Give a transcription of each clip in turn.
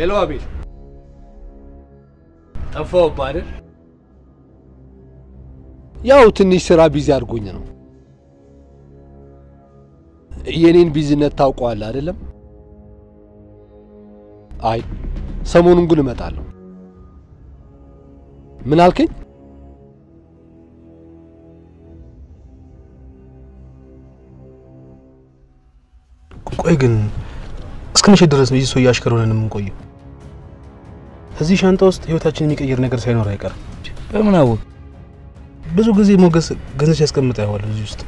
ሄሎ አቤል፣ ጠፋሁብህ አይደል? ያው ትንሽ ስራ ቢዚ አድርጎኝ ነው። የኔን ቢዝነት ታውቀዋለህ አይደለም? አይ ሰሞኑን ግን እመጣለሁ። ምን አልከኝ? ቆይ ግን እስከ መቼ ድረስ ነው ይህ ሰው አሽከር ሆነን የምንቆየው? እዚህ ሻንጣ ውስጥ ህይወታችንን የሚቀይር ነገር ሳይኖር አይቀርም። በምን አወቅ? ብዙ ጊዜ ሞገስ ገንዘብ ሲያስቀምጥ ያዋል እዚህ ውስጥ።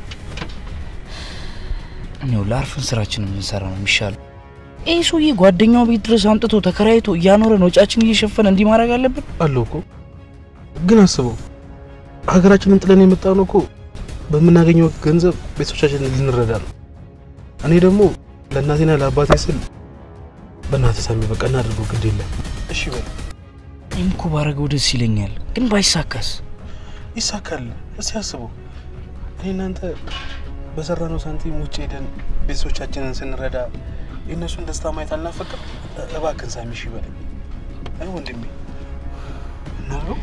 እኔው ለአርፈን ስራችንን የምንሰራ ነው የሚሻለው። ይህ ሰውዬ ጓደኛው ቤት ድረስ አምጥቶ ተከራይቶ እያኖረን ወጫችን እየሸፈነ እንዲህ ማድረግ አለብን? አለው እኮ ግን አስበው፣ ሀገራችንን ጥለን የመጣነው እኮ በምናገኘው ገንዘብ ቤተሰቦቻችንን ልንረዳ ነው። እኔ ደግሞ ለእናቴና ለአባቴ ስል በእናትህ ሳሚ በቃ እናድርገው፣ ግድ የለም እሺ በል። እኔም እኮ ባረገው ደስ ይለኛል፣ ግን ባይሳካስ? ይሳካል። እስቲ አስበው፣ እኔ እናንተ በሰራነው ሳንቲም ውጭ ሄደን ቤተሰቦቻችንን ስንረዳ የእነሱን ደስታ ማየት አልናፈቅም? እባክህን ሳሚ እሺ በለኝ። አይ ወንድሜ እናድርገው።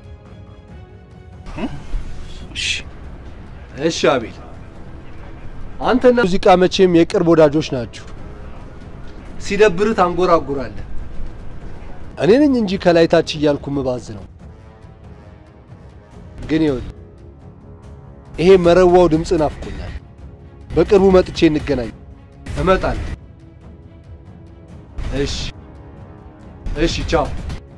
እሺ እሺ አቤል፣ አንተና ሙዚቃ መቼም የቅርብ ወዳጆች ናችሁ። ሲደብርህ ታንጎራጉራለህ። እኔ ነኝ እንጂ ከላይ ታች እያልኩ ምባዝ ነው። ግን ይኸውልህ ይሄ መረዋው ድምፅ ናፍቆኛል። በቅርቡ መጥቼ እንገናኝ። እመጣለሁ። እሺ እሺ፣ ቻው።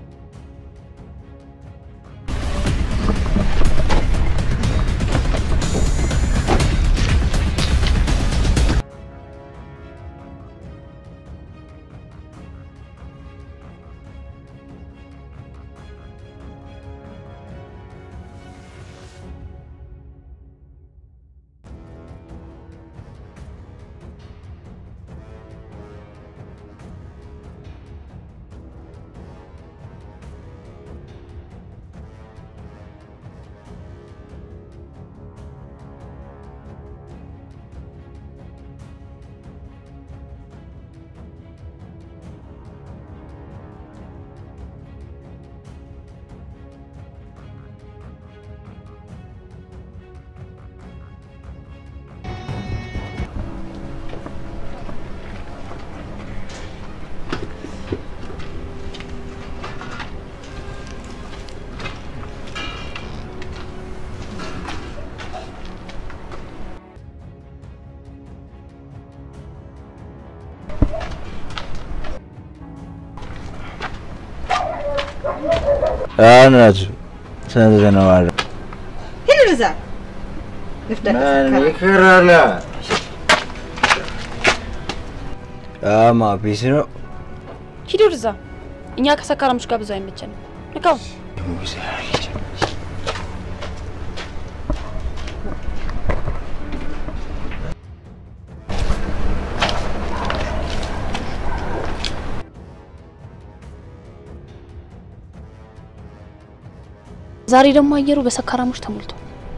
አናቱ ተነዘነዋል ሂድ ወደዛ። ንፍደት ተሰከረ። ይከራላ አማ ፒስ ነው ሂድ ወደዛ። እኛ ከሰካራሞች ጋር ብዙ አይመቸንም። ንካው። ዛሬ ደግሞ አየሩ በሰካራሞች ተሞልቶ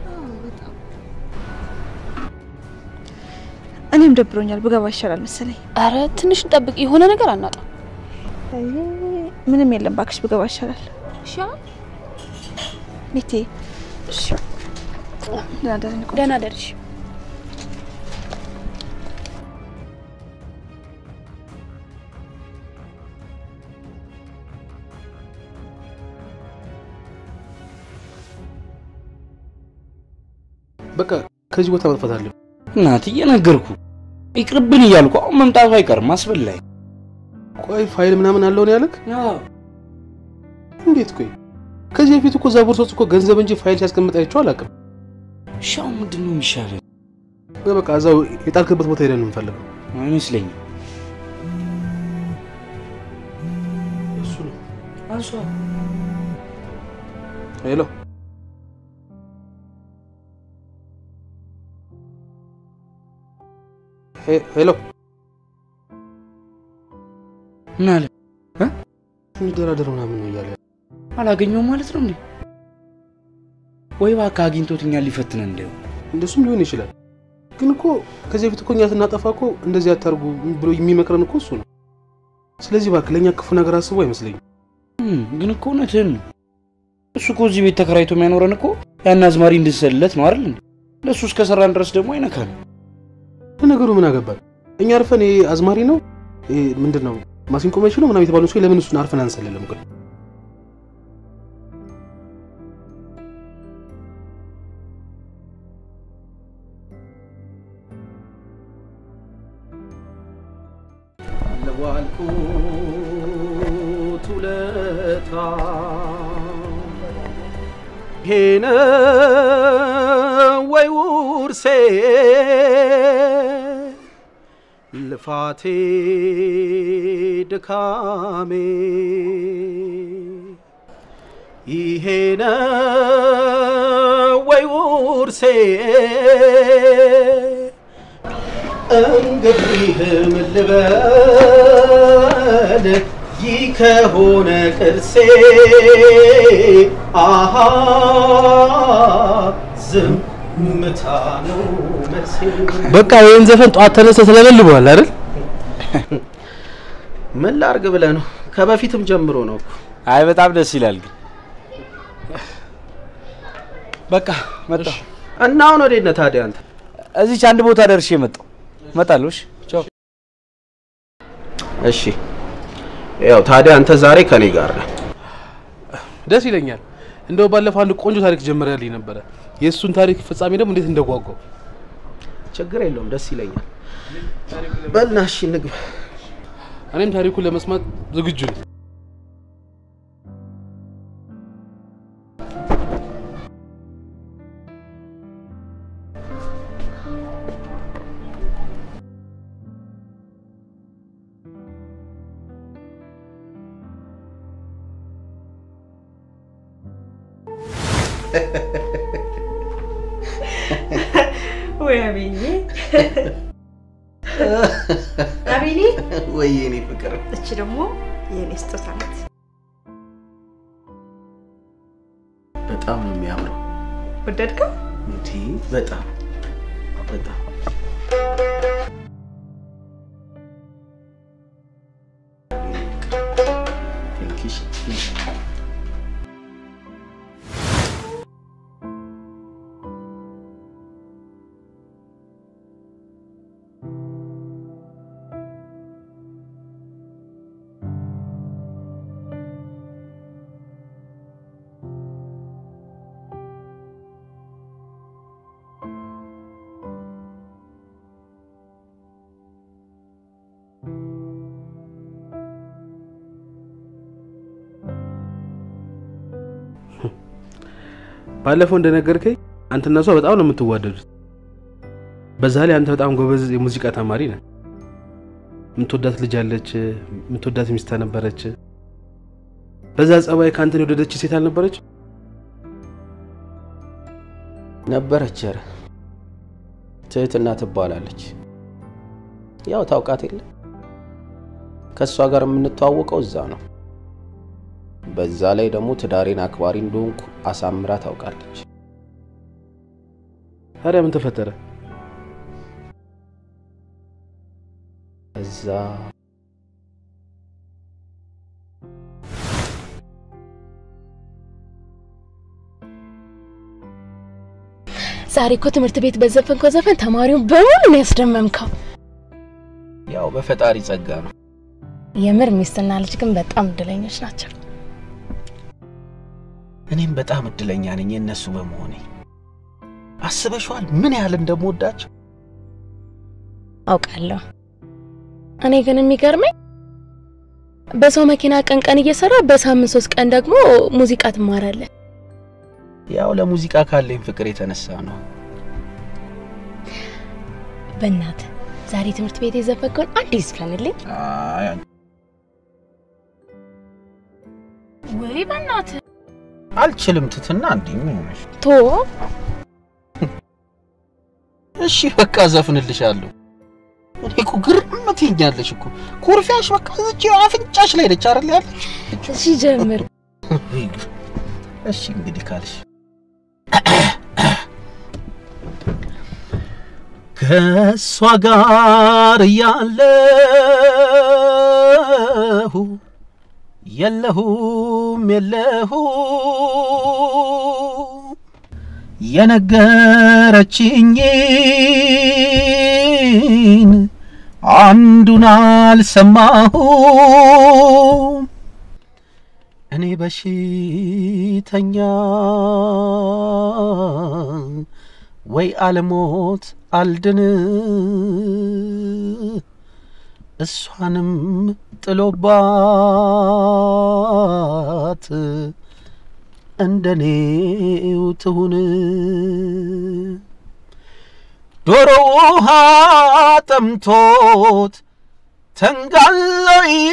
እኔም ደብሮኛል። ብገባ ይሻላል መሰለኝ። አረ ትንሽ እንጠብቅ፣ የሆነ ነገር አናጣ። አይ፣ ምንም የለም ባክሽ፣ ብገባ ይሻላል። ሚቴ ደህና ደህና ነኝ። ደህና ደርሽ። በቃ ከዚህ ቦታ መጥፋት አለ። እናት እየነገርኩ ይቅርብን እያልኩ አሁን መምጣቱ አይቀርም። አስበላኝ። ቆይ ፋይል ምናምን አለው ነው ያለክ? እንዴት? ቆይ ከዚህ በፊት እኮ እዛ ቦርሳ ውስጥ እኮ ገንዘብ እንጂ ፋይል ሲያስቀምጥ አይቼው አላውቅም። እሺ አሁን ምንድን ነው የሚሻለው? በቃ እዛው የጣልክበት ቦታ ሄደን እንፈልገው። አይመስለኝም። እሱ ነው። አንሷ ሄሎ ሄ- ሄሎ ምን አለ? እንደራደር ምናምን ነው እያለ አላገኘውም ማለት ነው እንዴ? ወይ እባክህ አግኝቶት እኛን ሊፈትነን እንደው እንደሱም ሊሆን ይችላል። ግን እኮ ከዚህ በፊት እኮ እኛ ስናጠፋ እኮ እንደዚህ አታርጉ ብሎ የሚመክረን እኮ እሱ ነው። ስለዚህ እባክህ ለእኛ ክፉ ነገር አስቦ አይመስለኝም። እም፣ ግን እኮ እውነትህን ነው። እሱ እኮ እዚህ ቤት ተከራይቶ የሚያኖረን እኮ ያን አዝማሪ እንድንሰልለት ነው አይደል? እንዴ? ለእሱ እስከሰራን ድረስ ደግሞ አይነካል። ለነገሩ ምን አገባል? እኛ አርፈን ይሄ አዝማሪ ነው ይሄ ምንድን ነው ማሲንቆ መች ነው ምናምን የተባሉ ሰው ለምን እሱን አርፈን አንሰልልም? ግን ለዋልኩት ውለታ ሄነ ወይ ውርሴ ልፋቴ ድካሜ ይሄነ ወይ ውርሴ እንግዲህ ምን ልበል ይህ ከሆነ ቅርሴ አሃ ዝምታ ነው መልሴ። በቃ ይህን ዘፈን ጠዋት ተነስተህ ትለበልበዋል አይደል? ምን ላርግ ብለህ ነው? ከበፊትም ጀምሮ ነው እኮ። አይ በጣም ደስ ይላል። ግን በቃ መጣሁ። እና አሁን ወዴት ነህ ታዲያ አንተ? እዚች አንድ ቦታ ደርሼ መጣሁ። እመጣለሁ። እሺ ቻው። እሺ ያው ታዲያ አንተ ዛሬ ከኔ ጋር ነህ። ደስ ይለኛል። እንደው ባለፈው አንድ ቆንጆ ታሪክ ጀምረልኝ ነበረ። የእሱን ታሪክ ፍጻሜ ደግሞ እንዴት እንደጓጓው ችግር የለውም ደስ ይለኛል። በልና እሺ እንግባ። እኔም ታሪኩን ለመስማት ዝግጁ ነኝ። ወይ አቤኔ አቤኔ፣ ወይ የኔ ፍቅር እቺ ደግሞ የኔ ስጦታ ናት። በጣም ነው የሚያምረው። ወደድከው? እንዲ በጣም በጣም ባለፈው እንደነገርከኝ አንተና እሷ በጣም ነው የምትዋደዱት። በዛ ላይ አንተ በጣም ጎበዝ የሙዚቃ ተማሪ ነህ። የምትወዳት ልጅ አለች፣ የምትወዳት ሚስት ነበረች። በዛ ጸባይ ከአንተን የወደደች ሴት አልነበረች? ነበረች። ኧረ ትህትና ትባላለች። ያው ታውቃት የለ ከእሷ ጋር የምንተዋወቀው እዛ ነው። በዛ ላይ ደግሞ ትዳሬን አክባሪ እንደሆንኩ አሳምራ ታውቃለች። ታዲያ ምን ተፈጠረ? እዛ ዛሬ እኮ ትምህርት ቤት በዘፈንከው ዘፈን ተማሪውን በሙሉ ነው ያስደመምከው። ያው በፈጣሪ ጸጋ ነው። የምር ሚስትና ልጅ ግን በጣም እድለኞች ናቸው። እኔም በጣም እድለኛ ነኝ የእነሱ በመሆኔ። አስበሽዋል ምን ያህል እንደምወዳቸው? አውቃለሁ። እኔ ግን የሚገርመኝ በሰው መኪና ቀን ቀን እየሰራ በሳምንት ሶስት ቀን ደግሞ ሙዚቃ ትማራለህ። ያው ለሙዚቃ ካለኝ ፍቅር የተነሳ ነው። በእናትህ ዛሬ ትምህርት ቤት የዘፈንከውን አንድ ይዝፈንልኝ። አይ ወይ በእናትህ አልችልም። ትትና እንዲህ ምን ሆነሽ? ቶ እሺ በቃ ዘፍንልሻለሁ። እኔ እኮ ግርም ትይኛለሽ እኮ ኩርፊያሽ በቃ እዚህ አፍንጫሽ ላይ ነች አይደል ያለች? እሺ ጀምር። እሺ እንግዲህ ካልሽ ከእሷ ጋር ያለው የለሁ የለሁም የለሁ የነገረችኝን አንዱን አልሰማሁም እኔ በሽተኛ ወይ አልሞት አልድን እሷንም ጥሎባት እንደኔው ትሁን ዶሮ ውሃ ጠምቶት ተንጋሎ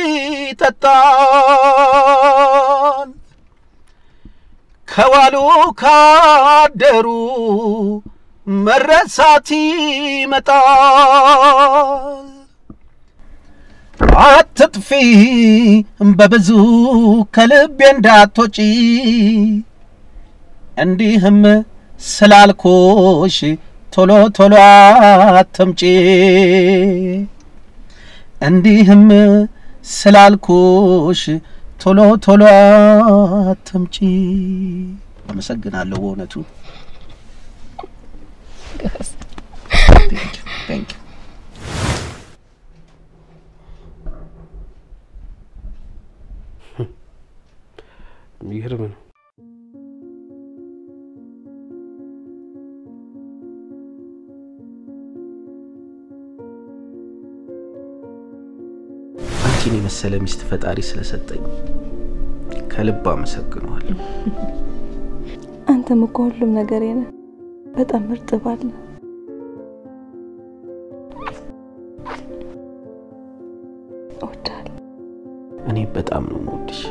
ይጠጣል ከዋሉ ካደሩ መረሳት ይመጣል አትጥፊ በብዙ ከልቤ እንዳትወጪ እንዲህም ስላልኮሽ ቶሎ ቶሎ አትምጪ እንዲህም ስላልኩሽ ቶሎ ቶሎ አትምጪ። አመሰግናለሁ በእውነቱ Thank you. የሚገርም ነው። አንቺን የመሰለ ሚስት ፈጣሪ ስለሰጠኝ ከልብ አመሰግነዋለሁ። አንተም እኮ ሁሉም ነገሬ ነህ። በጣም ምርጥ ባል ነህ። እወድሃለሁ። እኔ በጣም ነው የምወድሽ።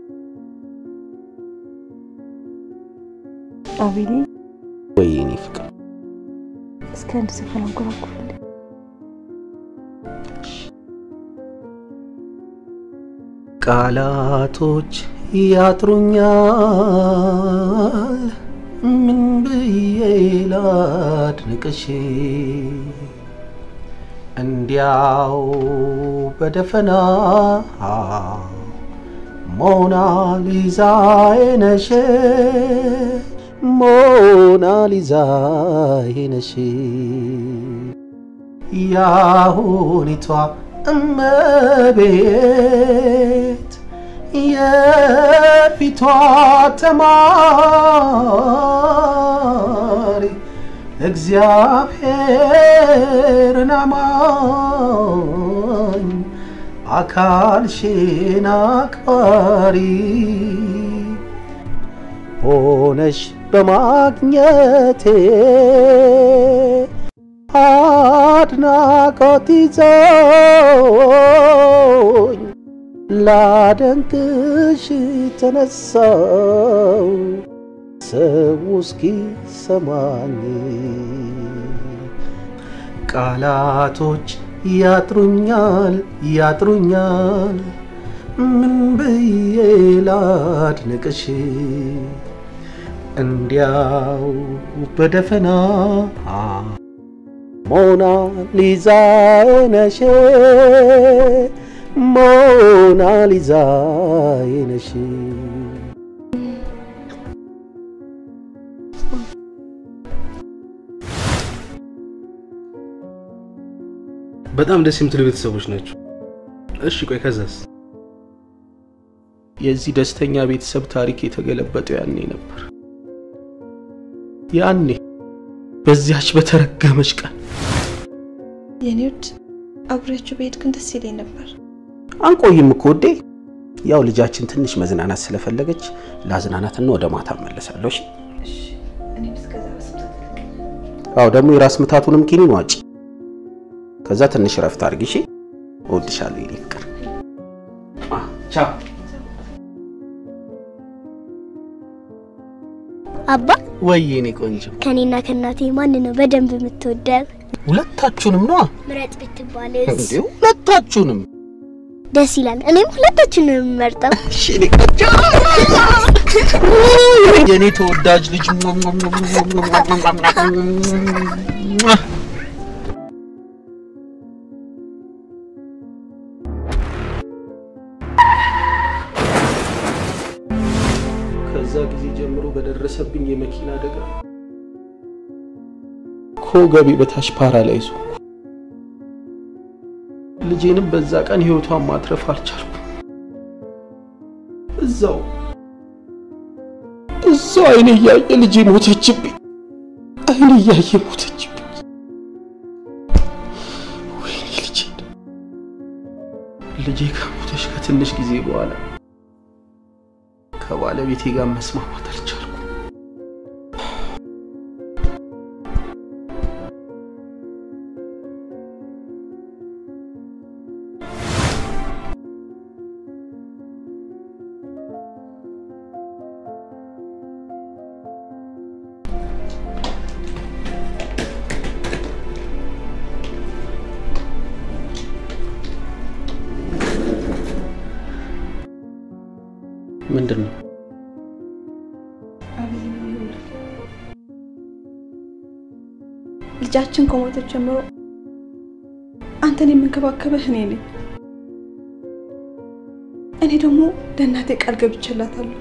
አቤሌ ወይ እኔ ፍቅር እስኪ አንድ ዘፈን አንጎራጉርልኝ። ቃላቶች ያጥሩኛል፣ ምን ብዬ ላድንቅሽ? እንዲያው በደፈና ሞናሊዛዬ ነሽ፣ ሞናሊዛዬ ነሽ ያሁኒቷ እመቤት የፊቷ ተማሪ እግዚአብሔርን አማኝ አካልሽን አክባሪ ሆነሽ በማግኘቴ አድናቆት ይዞኝ ላደንቅሽ ተነሳው ሰው እስኪ ሰማኝ ቃላቶች ያጥሩኛል ያጥሩኛል ምን ብዬ ላድንቅሽ እንዲያው በደፈና ሞና ሊዛ ነሽ ሞና ሊዛ ነሽ በጣም ደስ የምትሉ ቤተሰቦች ናቸው። እሺ ቆይ ከዛስ? የዚህ ደስተኛ ቤተሰብ ታሪክ የተገለበጠው ያኔ ነበር። ያኔ በዚያች በተረገመች ቀን የኔ ውድ አብሬያችሁ በሄድ ግን ደስ ይለኝ ነበር። አንቆይም እኮ ውዴ። ያው ልጃችን ትንሽ መዝናናት ስለፈለገች ላዝናናትና ወደ ማታ እመለሳለሁ። እሺ? እኔም እስከዛ በስብሰት አዎ ደግሞ የራስ ምታቱንም ኪኒን ዋጭ። ከዛ ትንሽ ረፍት አድርጊ። እሺ? እወድሻለሁ የኔ ፍቅር። አ፣ ቻው። አባ ወይ የኔ ቆንጆ፣ ከኔና ከእናቴ ማን ነው በደንብ የምትወደው? ሁለታችሁንም ነዋ። ምረጥ ብትባልስ? እንዴ ሁለታችሁንም። ደስ ይላል። እኔም ሁለታችን ነው የምመርጠው። እሺ የኔ ቆንጆ፣ የኔ ተወዳጅ ልጅ ከዛ ጊዜ ጀምሮ በደረሰብኝ የመኪና አደጋ ከወገቤ በታች ፓራላይዝ ሆንኩ። ልጄንም በዛ ቀን ህይወቷን ማትረፍ አልቻልኩም። እዛው እዛው አይኔ እያየ ልጄ ሞተችብኝ። አይኔ እያየ ሞተችብኝ። ወይኔ ልጄ ልጄ ከሞተች ከትንሽ ጊዜ በኋላ ከባለቤቴ ጋር መስማማት አልቻልኩም። ምንድን ነው? ልጃችን ከሞተች ጀምሮ አንተን የምንከባከበህ እኔ ነኝ። እኔ ደግሞ ለእናቴ ቃል ገብቼላታለሁ።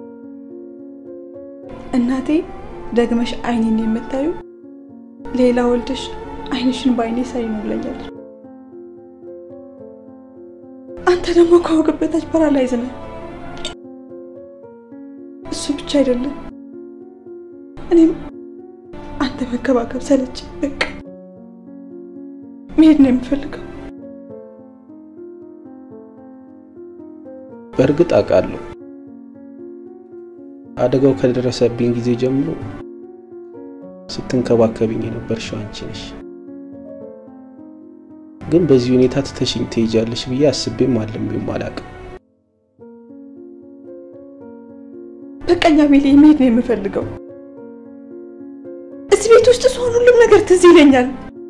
እናቴ ደግመሽ አይኔን የምታዩ ሌላ ወልደሽ አይንሽን በአይኔ ሳይ ነው ብለኛለች። አንተ ደግሞ ከወገብ በታች ፓራላይዝ ነህ። እሱ ብቻ አይደለም፣ እኔም አንተ መከባከብ ሰለች። በቃ መሄድ ነው የምፈልገው። በእርግጥ አውቃለሁ አደጋው ከደረሰብኝ ጊዜ ጀምሮ ስትንከባከብኝ የነበርሽው አንቺ ነሽ። ግን በዚህ ሁኔታ ትተሽኝ ትሄጃለሽ ብዬ አስቤም አልሜም አላውቅም። በቀኛ ቤሌ መሄድ ነው የምፈልገው። እዚህ ቤት ውስጥ ስሆን ሁሉም ነገር ትዝ ይለኛል።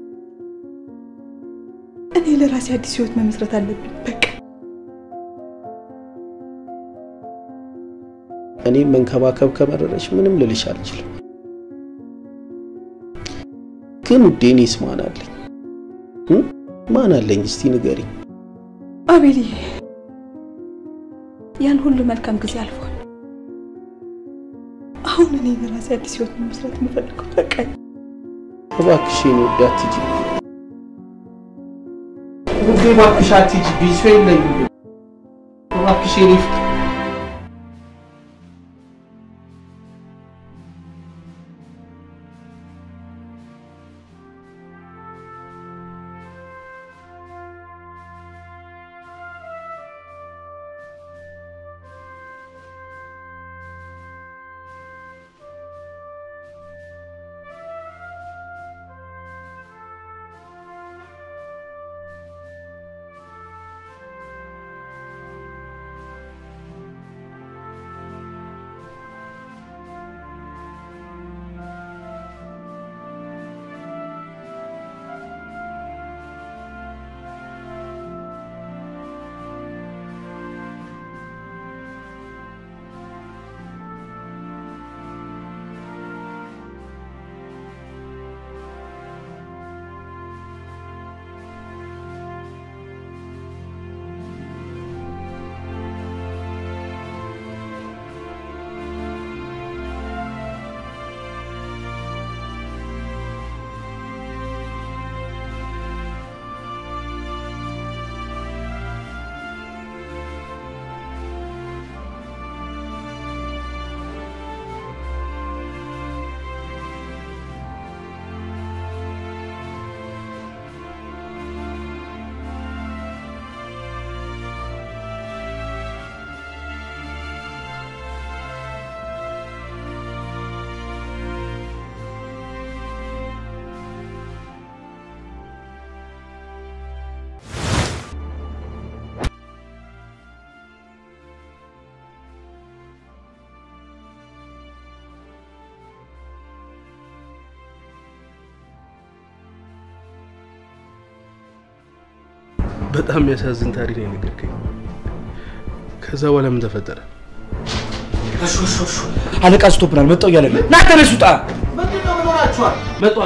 እኔ ለራሴ አዲስ ህይወት መመስረት አለብኝ። በቃ እኔም መንከባከብ ከመረረች ምንም ልልሽ አልችልም። ግን ውዴ እኔስ ማን አለኝ? እ? ማን አለኝ? እስቲ ንገሪኝ። አቤልዬ፣ ያን ሁሉ መልካም ጊዜ አልፏል። አሁን እኔ ለራሴ አዲስ ህይወት መመስረት የምፈልገው በቃ እባክሽ የኔ ውዴ አትሂጂ። ውዴ እባክሽ አትሂጂ። ቢሶ የለኝም። እባክሽ የኔ ፍቅር በጣም የሚያሳዝን ታሪክ ነው የነገርከኝ። ከዛ በኋላ ምን ተፈጠረ? አለቃ ስቶብናል፣ መጣው እያለ ነው። ና ተነሱ፣ ውጣ። ምንድነው? ምን ሆናችኋል? መጣው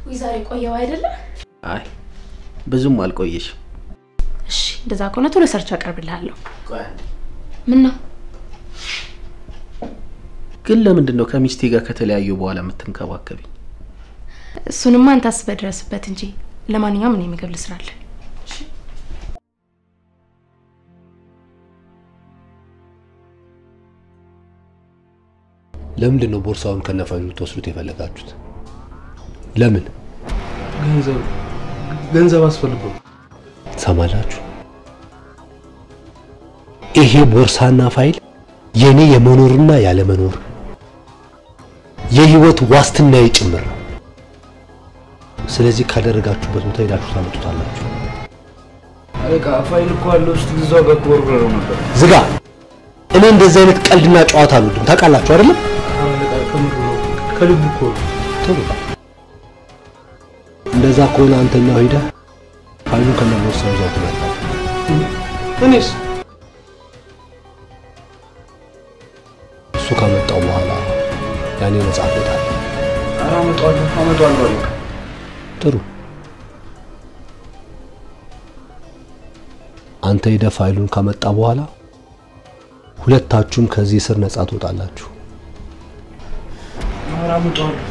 ወይ ዛሬ ቆየው አይደለ? አይ ብዙም አልቆየሽም። እሺ እንደዛ ከሆነ ቶሎ ሰርች አቀርብልሃለሁ። ምን ነው ግን ለምንድን ነው ከሚስቴ ጋር ከተለያዩ በኋላ የምትንከባከቢኝ? እሱንማ አንተ አስበህ ድረስበት እንጂ። ለማንኛውም እኔ ምግብ ልስራለን። ለምንድን ነው ቦርሳውን ከነፋይሉ ልትወስዱት የፈለጋችሁት? ለምን ገንዘብ ገንዘብ አስፈልጎ ትሰማላችሁ? ይሄ ቦርሳና ፋይል የኔ የመኖርና ያለመኖር የህይወት ዋስትናዬ ጭምር ነው። ስለዚህ ካደረጋችሁበት ቦታ ሄዳችሁ ታመጡታላችሁ። አለቃ ፋይል እኮ አለ ውስጥ እዛው ጋር ኮርብረው ነበር። ዝጋ። እኔ እንደዚህ አይነት ቀልድና ጨዋታ አልወድም። ታውቃላችሁ አይደለም? ከልቡ እኮ ነው። ጥሩ። እንደዛ ከሆነ አንተኛው ሄደህ ፋይሉን ከነቦርሳው ይዘው ትመጣለህ። እኔስ እሱ ካመጣው በኋላ ያኔ ነጻ ትወጣለህ። ኧረ አመጣዋለሁ አመጣዋለሁ አለቃ። ጥሩ። አንተ ሄደህ ፋይሉን ካመጣ በኋላ ሁለታችሁም ከዚህ እስር ነጻ ትወጣላችሁ። ኧረ አመጣዋለሁ።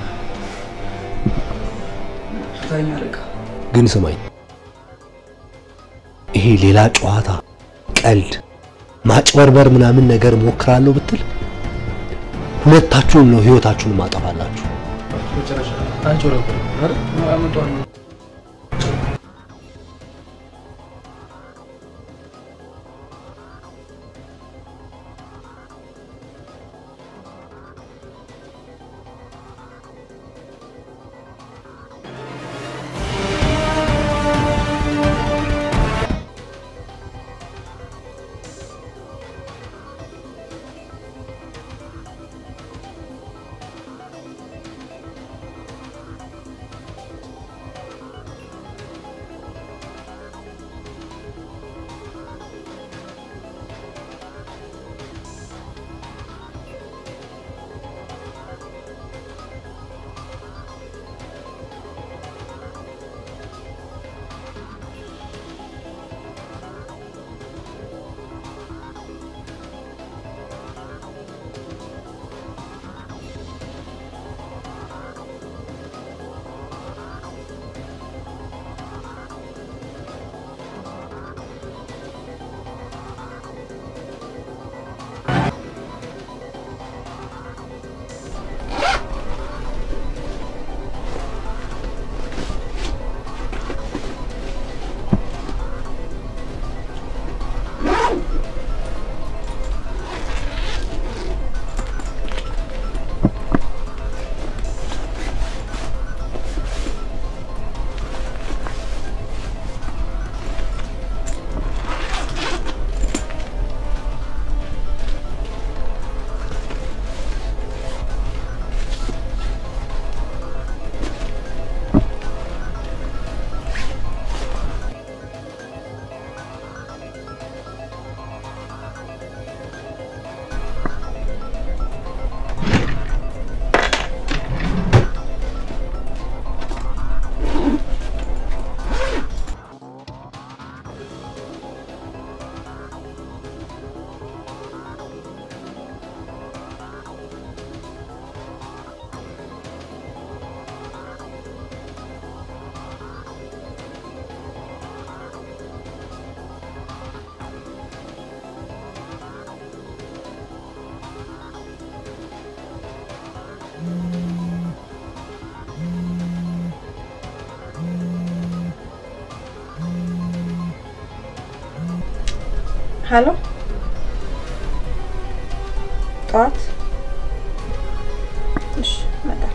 ፍታኝ አለቃ። ግን ስማኝ፣ ይሄ ሌላ ጨዋታ፣ ቀልድ፣ ማጭበርበር ምናምን ነገር ሞክራለሁ ብትል ሁለታችሁም ነው ህይወታችሁን ማጠፋላችሁ። መጨረሻ አጭበረብርም አይደል? ኧረ አመጣዋለሁ። ሀሎ ጠዋት እሺ እመጣለሁ።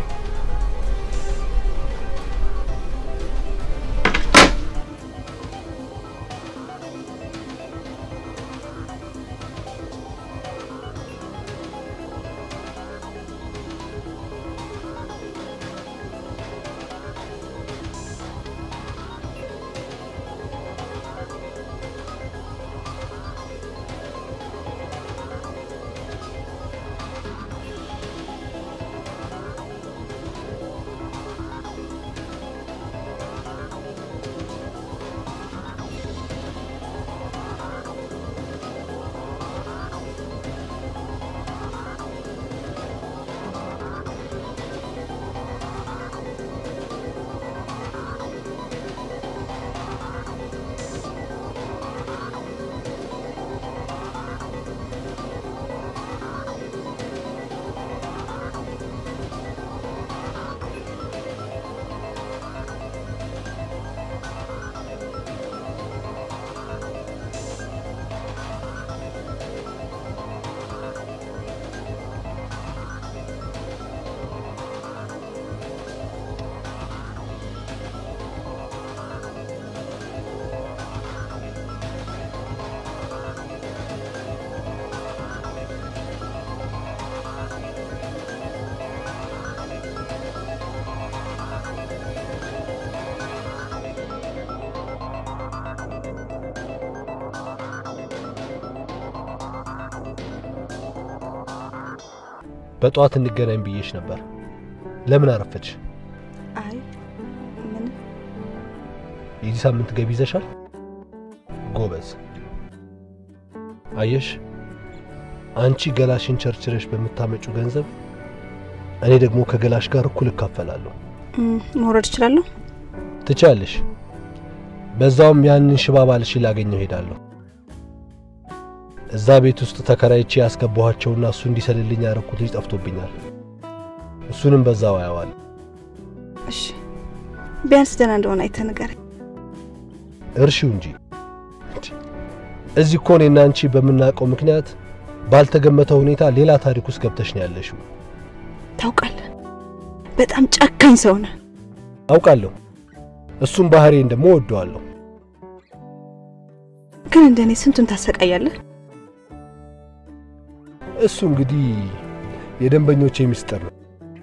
በጠዋት እንገናኝ ብዬሽ ነበር። ለምን አረፈድሽ? አይ ምን የዚህ ሳምንት ገቢ ይዘሻል? ጎበዝ። አየሽ፣ አንቺ ገላሽን ቸርችረሽ በምታመጪው ገንዘብ እኔ ደግሞ ከገላሽ ጋር እኩል እካፈላለሁ። እም፣ መውረድ እችላለሁ? ትችያለሽ። በዛውም ያንን ሽባ ባልሽን ላገኘው ሄዳለሁ። እዛ ቤት ውስጥ ተከራይቼ ያስገባኋቸውና እሱ እንዲሰልልኝ ያረኩት ልጅ ጠፍቶብኛል። እሱንም በዛው አየዋለሁ። እሺ፣ ቢያንስ ደህና እንደሆነ አይተህ ንገረኝ። እርሺው እንጂ እዚህ እኮ እኔና አንቺ በምናውቀው ምክንያት ባልተገመተ ሁኔታ ሌላ ታሪክ ውስጥ ገብተሽ ነው ያለሽው። ታውቃለህ፣ በጣም ጨካኝ ሰው ነህ። አውቃለሁ። እሱም ባህሪዬን ደግሞ እወደዋለሁ። ግን እንደኔ ስንቱን ታሰቃያለህ? እሱ እንግዲህ የደንበኞቼ ሚስጥር ነው።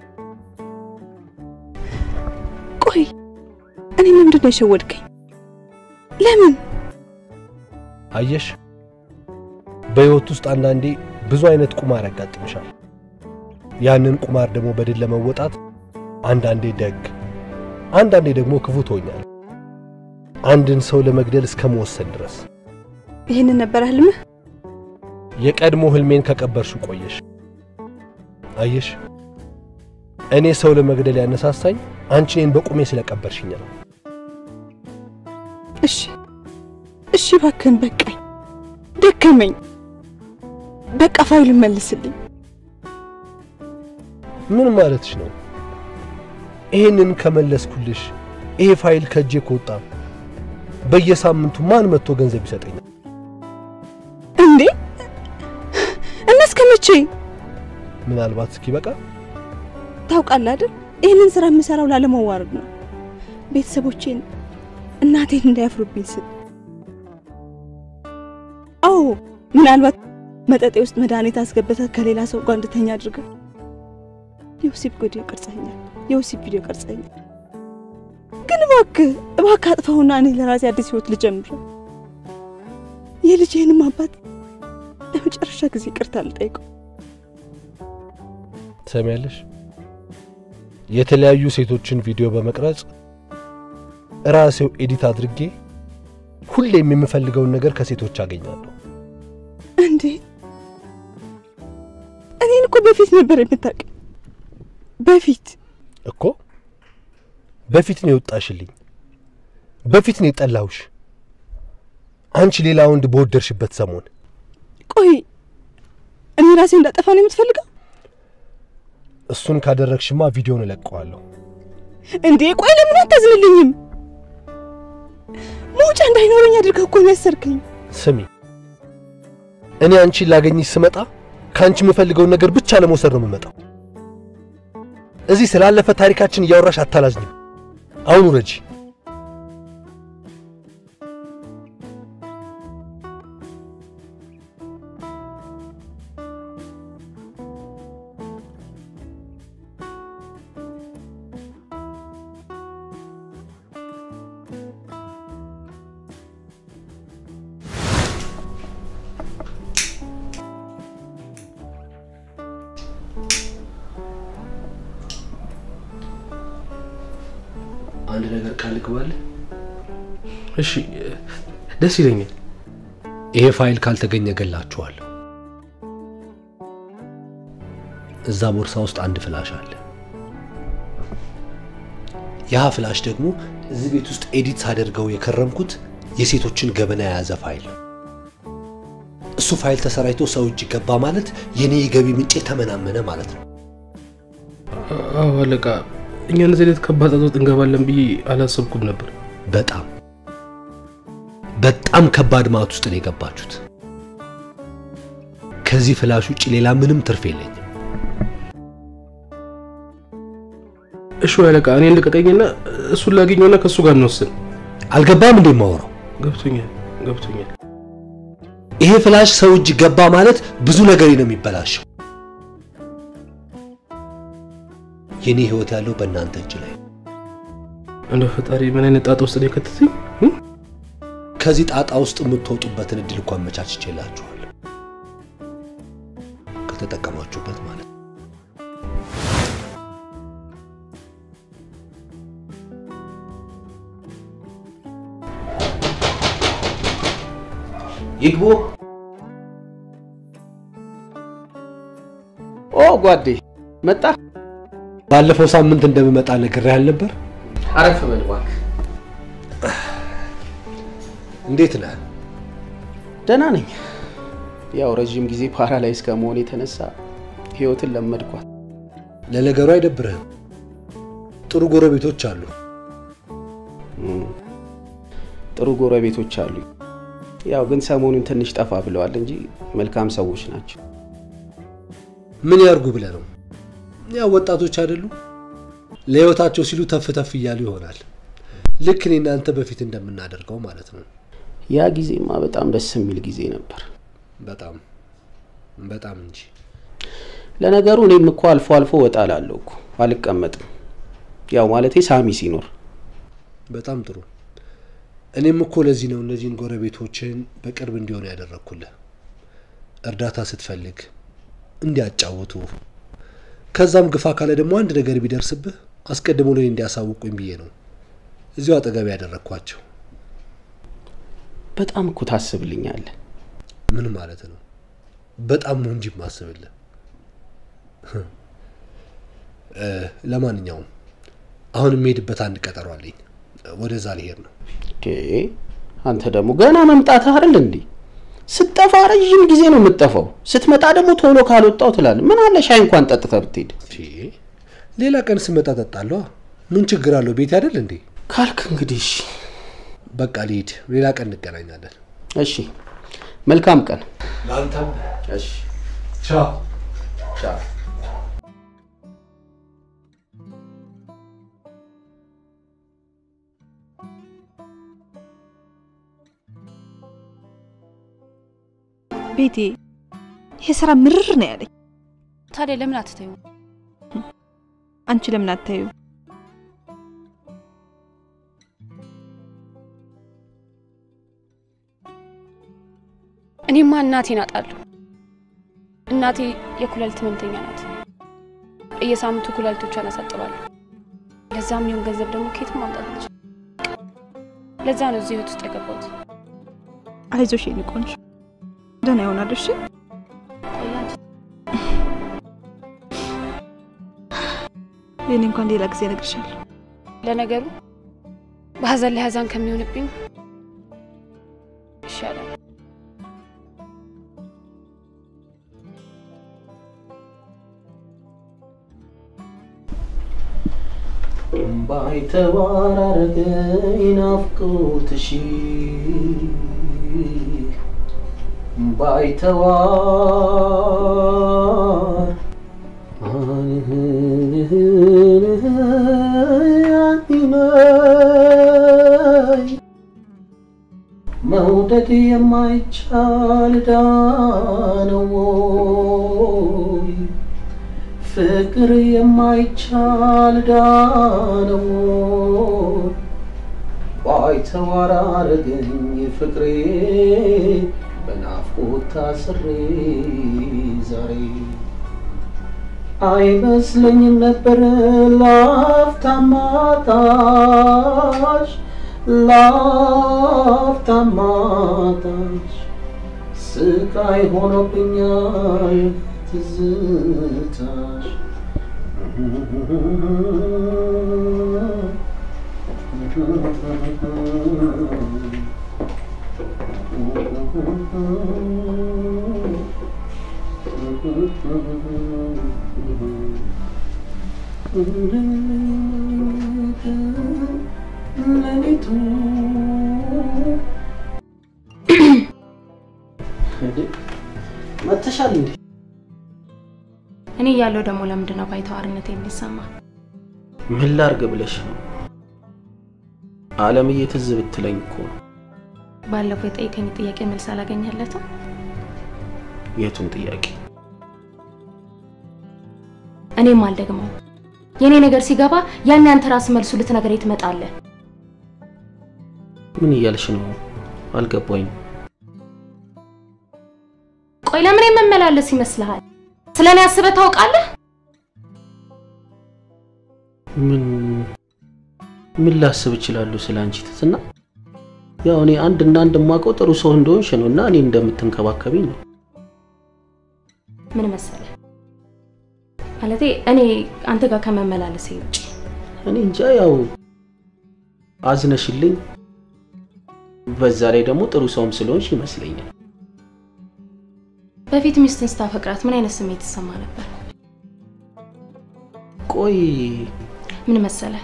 ቆይ እኔ ለምንድን ነው የሸወድከኝ? ለምን? አየሽ፣ በሕይወት ውስጥ አንዳንዴ ብዙ አይነት ቁማር ያጋጥምሻል። ያንን ቁማር ደግሞ በድል ለመወጣት አንዳንዴ ደግ፣ አንዳንዴ ደግሞ ክፉ ትሆኛል። አንድን ሰው ለመግደል እስከ መወሰን ድረስ። ይህንን ነበረ ህልምህ? የቀድሞ ህልሜን ከቀበርሽው ቆየሽ። አየሽ፣ እኔ ሰው ለመግደል ያነሳሳኝ አንቺ እኔን በቁሜ ስለቀበርሽኝ ነው። እሺ እሺ፣ እባክህን በቃኝ፣ ደከመኝ። በቃ ፋይሉን መልስልኝ። ምን ማለትሽ ነው? ይሄንን ከመለስኩልሽ ይሄ ፋይል ከእጄ ከወጣ በየሳምንቱ ማን መጥቶ ገንዘብ ይሰጠኛል? እንዴ እና እስከ መቼ? ምናልባት እስኪበቃ ታውቃለህ አይደል ይህንን ስራ የምሰራው ላለመዋረድ ነው። ቤተሰቦቼን እናቴን እንዳያፍሩብኝ ስል። አዎ ምናልባት መጠጤ ውስጥ መድኃኒት አስገብተህ ከሌላ ሰው ጋር እንድተኛ አድርገህ የወሲብ ቪዲዮ ቀርጸኛል፣ የወሲብ ቪዲዮ ቀርጸኛል። ግን እባክህ እባክህ አጥፋውና እኔ ለራሴ አዲስ ህይወት ልጀምር። የልጅህንም አባት ለመጨረሻ ጊዜ ይቅርታ ልጠይቀው። ትሰሚያለሽ? የተለያዩ ሴቶችን ቪዲዮ በመቅረጽ ራሴው ኤዲት አድርጌ ሁሌም የምፈልገውን ነገር ከሴቶች አገኛለሁ። እንዴ እኔን እኮ በፊት ነበር የምታውቅ። በፊት እኮ በፊት ነው የወጣሽልኝ፣ በፊት ነው የጠላሁሽ። አንቺ ሌላ ወንድ በወደድሽበት ሰሞን ቆይ እኔ ራሴ እንዳጠፋ ነው የምትፈልገው? እሱን ካደረግሽማ ቪዲዮን እለቀዋለሁ። እንዴ ቆይ ለምን አታዝንልኝም? መውጫ እንዳይኖረኝ አድርገህ እኮ ነው ያሰርከኝ። ስሚ፣ እኔ አንቺን ላገኝሽ ስመጣ ከአንቺ የምፈልገውን ነገር ብቻ ለመውሰድ ነው የምመጣው። እዚህ ስላለፈ ታሪካችን እያወራሽ አታላዝኝም። አሁን ውረጂ። አንድ ነገር ቃል ልግባልህ። እሺ፣ ደስ ይለኛል። ይሄ ፋይል ካልተገኘ ገላችኋለሁ። እዛ ቦርሳ ውስጥ አንድ ፍላሽ አለ። ያ ፍላሽ ደግሞ እዚህ ቤት ውስጥ ኤዲት ሳደርገው የከረምኩት የሴቶችን ገበና የያዘ ፋይል ነው። እሱ ፋይል ተሰራይቶ ሰው እጅ ገባ ማለት የኔ የገቢ ምንጭ ተመናመነ ማለት ነው። አዎ አለቃ፣ እኛ እንደዚህ አይነት ከባድ ጣጣ ውስጥ እንገባለን ብዬ አላሰብኩም ነበር። በጣም በጣም ከባድ ማት ውስጥ ነው የገባችሁት። ከዚህ ፍላሽ ውጭ ሌላ ምንም ትርፍ የለኝም። እሺ አለቃ፣ እኔ ልቀቀኝና እሱን ላገኘውና ከእሱ ጋር እንወስን። አልገባም እንዴ የማወራው? ገብቶኛል ገብቶኛል። ይሄ ፍላሽ ሰው እጅ ገባ ማለት ብዙ ነገር ነው የሚበላሸው። የኔ ህይወት ያለው በእናንተ እጅ ላይ። እንደ ፈጣሪ ምን አይነት ጣጣ ውስጥ ነው የከተተኝ? ከዚህ ጣጣ ውስጥ የምትወጡበትን እድል እንኳን አመቻችቼላችኋለሁ፣ ከተጠቀማችሁበት ማለት ነው። ይግቡ። ኦ ጓዴ መጣ። ባለፈው ሳምንት እንደምመጣ ነግሬህ ነበር። አረፍ በል እባክህ። እንዴት ነህ? ደህና ነኝ። ያው ረዥም ጊዜ ፓራላይዝ ከመሆን የተነሳ ህይወትን ለመድኳት። ለነገሩ አይደብርህም። ጥሩ ጎረቤቶች አሉ። ጥሩ ጎረቤቶች አሉ። ያው ግን ሰሞኑን ትንሽ ጠፋ ብለዋል እንጂ መልካም ሰዎች ናቸው። ምን ያርጉ ብለህ ነው? ያው ወጣቶች አይደሉ? ለህይወታቸው ሲሉ ተፍ ተፍ እያሉ ይሆናል። ልክ እኔ እናንተ በፊት እንደምናደርገው ማለት ነው። ያ ጊዜማ በጣም ደስ የሚል ጊዜ ነበር። በጣም በጣም እንጂ። ለነገሩ እኔም እኮ አልፎ አልፎ ወጣ እላለሁ እኮ አልቀመጥም። ያው ማለቴ ሳሚ ሲኖር በጣም ጥሩ። እኔም እኮ ለዚህ ነው እነዚህን ጎረቤቶችን በቅርብ እንዲሆኑ ያደረግኩልህ። እርዳታ ስትፈልግ እንዲያጫውቱ፣ ከዛም ግፋ ካለ ደግሞ አንድ ነገር ቢደርስብህ አስቀድሞ ለኔ እንዲያሳውቁኝ ብዬ ነው እዚሁ አጠገብ ያደረግኳቸው። በጣም እኮ ታስብልኛለህ። ምን ማለት ነው? በጣም ነው እንጂ ማስብልህ። ለማንኛውም አሁን የሚሄድበት አንድ ቀጠሮ አለኝ። ወደዛ ሊሄድ ነው። አንተ ደግሞ ገና መምጣትህ አይደል እንዴ? ስትጠፋ ረዥም ጊዜ ነው የምትጠፋው። ስትመጣ ደግሞ ቶሎ ካልወጣው ትላለህ። ምን አለ ሻይ እንኳን ጠጥተህ ብትሄድ። ሌላ ቀን ስመጣ ጠጣለዋ። ምን ችግር አለው? ቤት አይደል እንዴ? ካልክ እንግዲህ እሺ። በቃ ልሂድ። ሌላ ቀን እንገናኛለን። እሺ፣ መልካም ቀን ለአንተም። እሺ፣ ቻው ቻው። ቤቴ ይሄ ስራ ምርር ነው ያለኝ። ታዲያ ለምን አትተዩ? አንቺ ለምን አታዩ? እኔማ እናቴን አጣለሁ። እናቴ የኩላሊት ህመምተኛ ናት። በየሳምንቱ ኩላሊቶቿን አሳጥባለሁ። ለዛም ይሁን ገንዘብ ደግሞ ከየትም ማምጣት አልችልም። ለዛ ነው እዚህ ህይወት ውስጥ የገባሁት። አይዞሽ የኔ ቆንጆ፣ ደህና ይሆናል። እሺ የኔ እንኳን ሌላ ጊዜ እነግርሻለሁ። ለነገሩ በሀዘን ላይ ሀዘን ከሚሆንብኝ ይሻላል። ባይተዋራረገኝ ናፍቆትሽ ባይተዋር አንነይ መውደድ የማይቻል ዳነው ወይ ፍቅር የማይቻል ዳነው ባይተዋር አረገኝ ፍቅሬ በናፍቆት ታስሬ ዛሬ አይመስለኝም ነበር ላፍታማታሽ ላፍታማታሽ ስቃይ ሆኖብኛል ትዝታሽ መተሻል እንዴ? እኔ እያለሁ ደግሞ ለምንድን ነው ባይተዋርነት የሚሰማ? ምን ላርግ ብለሽ ነው? አለምዬ ትዝ ብትለኝ እኮ ነው። ባለፈው የጠየቀኝ ጥያቄ መልስ አላገኘለትም። የቱን ጥያቄ? እኔም አልደግመው። የእኔ ነገር ሲገባ ያን ያንተ ራስ መልሱ ልትነግረኝ ትመጣለህ። ምን እያልሽ ነው? አልገባኝም። ቆይ ለምን የምመላለስ ይመስልሃል? ስለ እኔ አስበህ ታውቃለህ? ምን ምን ላስብ እችላለሁ ስለ አንቺ ትትና? ያው እኔ አንድ እና አንድ የማውቀው ጥሩ ሰው እንደሆንሽ ነው እና እኔ እንደምትንከባከቢኝ ነው። ምን መሰለህ ማለቴ እኔ አንተ ጋር ከመመላለሴ ውጭ እኔ እንጃ ያው አዝነሽልኝ፣ በዛ ላይ ደግሞ ጥሩ ሰውም ስለሆንሽ ይመስለኛል። በፊት ሚስትን ስታፈቅራት ምን አይነት ስሜት ይሰማ ነበር? ቆይ ምን መሰለህ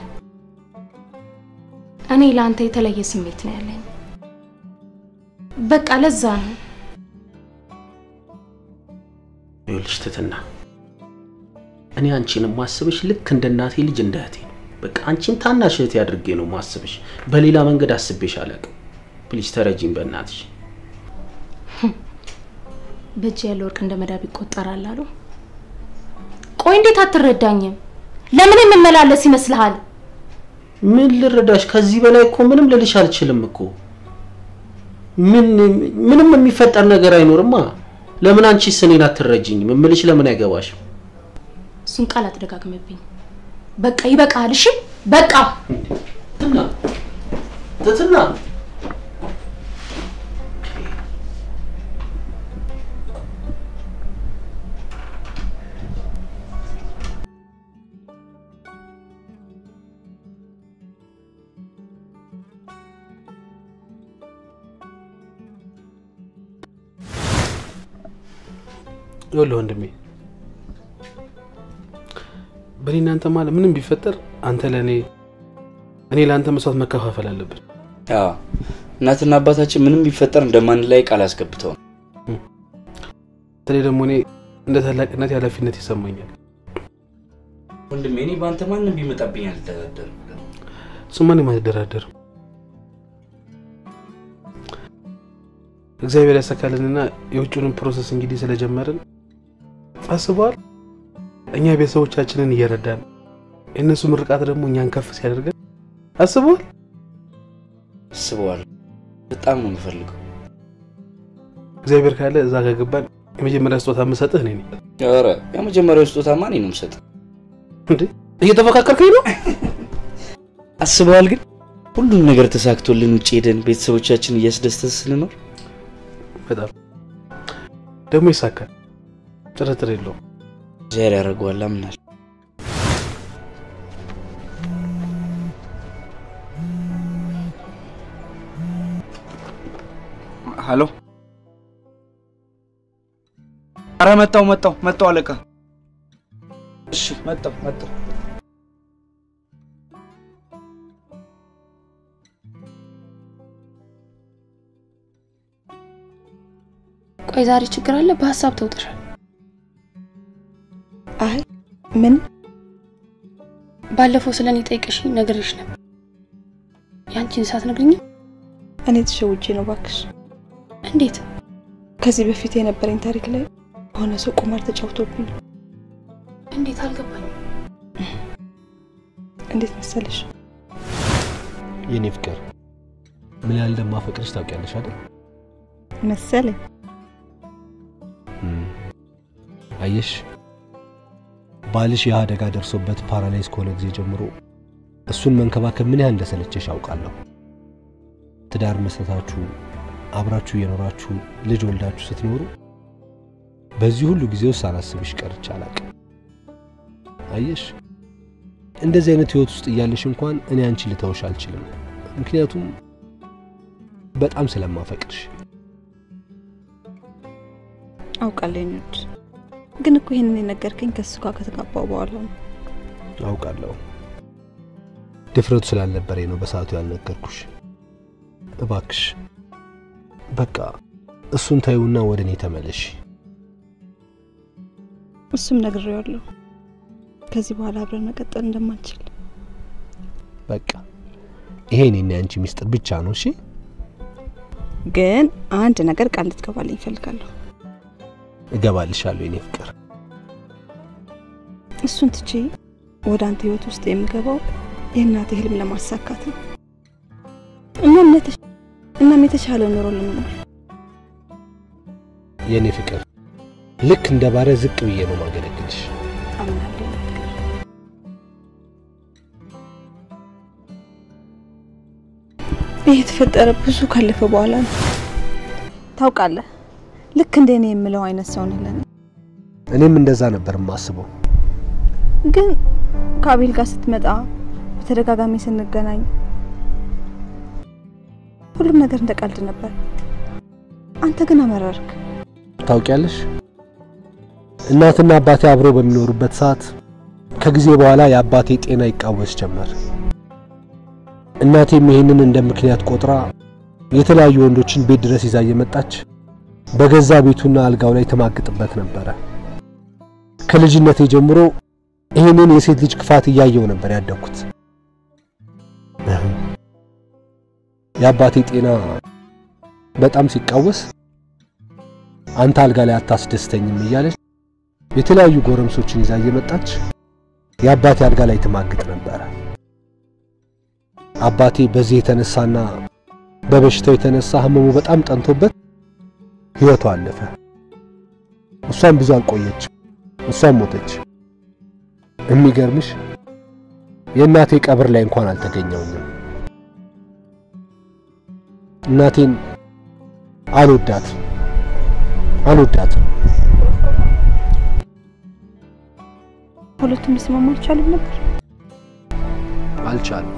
እኔ ለአንተ የተለየ ስሜት ነው ያለኝ። በቃ ለዛ ነው ይኸውልሽ ትትና፣ እኔ አንቺን ማስብሽ ልክ እንደ እናቴ ልጅ እንደ እህቴ ነው። በቃ አንቺን ታናሽ እህቴ አድርጌ ነው ማስብሽ። በሌላ መንገድ አስቤሽ አላውቅም። ፕሊዝ ተረጂኝ በእናትሽ። በእጅ ያለ ወርቅ እንደ መዳብ ይቆጠራል አሉ። ቆይ እንዴት አትረዳኝም? ለምን የምመላለስ ይመስልሃል? ምን ልረዳሽ? ከዚህ በላይ እኮ ምንም ልልሽ አልችልም እኮ። ምን ምንም የሚፈጠር ነገር አይኖርማ። ለምን አንቺስ እኔን አትረጂኝም? እምልሽ ለምን አይገባሽም? እሱን ቃል አትደጋግምብኝ። በቃ ይበቃል። እሺ በቃ ትትና ትትና ይኸውልህ ወንድሜ በእኔ እናንተ ማለት ምንም ቢፈጠር አንተ ለእኔ እኔ ለአንተ መስዋዕት መከፋፈል አለብን። አዎ እናትና አባታችን ምንም ቢፈጠር እንደማንለያይ ቃል አስገብተው ነው። በተለይ ደግሞ እኔ እንደ ታላቅነት ኃላፊነት ይሰማኛል። ወንድሜ እኔ በአንተ ማንም ቢመጣብኝ አልደራደርም። እሱማ እኔም አልደራደርም። እግዚአብሔር ያሳካልንና የውጭውንም ፕሮሰስ እንግዲህ ስለጀመርን አስበዋል። እኛ ቤተሰቦቻችንን እየረዳን የእነሱ ምርቃት ደግሞ እኛን ከፍ ሲያደርገን አስበዋል። አስበዋል። በጣም ነው የምፈልገው። እግዚአብሔር ካለ እዛ ከገባን የመጀመሪያ ስጦታ የምሰጥህ እኔ ነኝ። ኧረ የመጀመሪያው ስጦታማ እኔ ነው የምሰጥህ። እንዴ እየተፈካከርከኝ ነው? አስበዋል ግን ሁሉም ነገር ተሳክቶልን ውጭ ሄደን ቤተሰቦቻችን እያስደስተን ስንኖር በጣም ደግሞ ይሳካል፣ ጥርጥር የለውም። እግዚአብሔር ያደርገዋል አምናለሁ። ሀሎ። አረ መጣው መጣው መጣው አለቃ። እሺ መጣው መጣው። ቆይ ዛሬ ችግር አለ? በሀሳብ ተውጥሻል። አይ ምን ባለፈው ስለ እኔ ጠይቀሽኝ ነግሬሽ ነበር። ያንቺን ሳትነግሪኝም እኔ ተሸውጄ ነው ባክሽ። እንዴት? ከዚህ በፊት የነበረኝ ታሪክ ላይ በሆነ ሰው ቁማር ተጫውቶብኝ ነው። እንዴት አልገባኝም። እንዴት መሰለሽ የኔ ፍቅር ምን ያህል እንደማፈቅርሽ ታውቂያለሽ አይደል? መሰለኝ አየሽ ባልሽ ይህ አደጋ ደርሶበት ፓራላይዝ ከሆነ ጊዜ ጀምሮ እሱን መንከባከብ ምን ያህል እንደሰለቸሽ አውቃለሁ። ትዳር መስረታችሁ አብራችሁ እየኖራችሁ ልጅ ወልዳችሁ ስትኖሩ በዚህ ሁሉ ጊዜ ውስጥ ሳላስብሽ ቀርቼ አላውቅም። አየሽ እንደዚህ አይነት ህይወት ውስጥ እያለሽ እንኳን እኔ አንቺ ልተውሽ አልችልም። ምክንያቱም በጣም ስለማፈቅርሽ። አውቃለሁ የኔ ውድ። ግን እኮ ይህንን የነገርከኝ ከእሱ ጋር ከተጋባው በኋላ ነው። አውቃለሁ ድፍረቱ ስላልነበረኝ ነው በሰዓቱ ያልነገርኩሽ። እባክሽ በቃ እሱን ታዩና ወደ እኔ ተመለሽ። እሱም ነግሬዋለሁ ከዚህ በኋላ አብረን መቀጠል እንደማንችል። በቃ ይሄ እኔና ያንቺ ሚስጥር ብቻ ነው። እሺ ግን አንድ ነገር ቃል እንድትገባልኝ እፈልጋለሁ። እገባልሻለሁ የኔ ፍቅር። እሱን ትቼ ወደ አንተ ህይወት ውስጥ የምገባው የእናቴ ህልም ለማሳካት ነው። እናም ለተሽ- እናም የተሻለ ኑሮ ለመኖር የኔ ፍቅር ልክ እንደ ባሪያ ዝቅ ብዬ ነው ማገለግልሽ። አምናለሁ። የኔ ፍቅር። ይህ የተፈጠረ ብዙ ካለፈ በኋላ ነው። ታውቃለህ፣ ልክ እንደ እኔ የምለው አይነት ሰው ነህ ለእኔ። እኔም እንደዛ ነበር የማስበው። ግን ከአቤል ጋር ስትመጣ በተደጋጋሚ ስንገናኝ ሁሉም ነገር እንደ ቀልድ ነበር። አንተ ግን አመረርክ። ታውቂያለሽ፣ እናትና አባቴ አብረው በሚኖሩበት ሰዓት ከጊዜ በኋላ የአባቴ ጤና ይቃወስ ጀመር። እናቴም ይህንን እንደ ምክንያት ቆጥራ የተለያዩ ወንዶችን ቤት ድረስ ይዛ እየመጣች በገዛ ቤቱና አልጋው ላይ ተማግጥበት ነበረ። ከልጅነቴ ጀምሮ ይህንን የሴት ልጅ ክፋት እያየው ነበር ያደግኩት። የአባቴ ጤና በጣም ሲቃወስ አንተ አልጋ ላይ አታስደስተኝም እያለች የተለያዩ ጎረምሶችን ይዛ እየመጣች የአባቴ አልጋ ላይ ትማግጥ ነበረ። አባቴ በዚህ የተነሳና በበሽታው የተነሳ ህመሙ በጣም ጠንቶበት ህይወቷ አለፈ። እሷም ብዙ አልቆየች፣ እሷም ሞተች። የሚገርምሽ የእናቴ ቀብር ላይ እንኳን አልተገኘውኝም። እናቴን አልወዳት አልወዳትም። ሁለቱም ሊስማሙ አልቻሉም ነበር። አልቻሉም።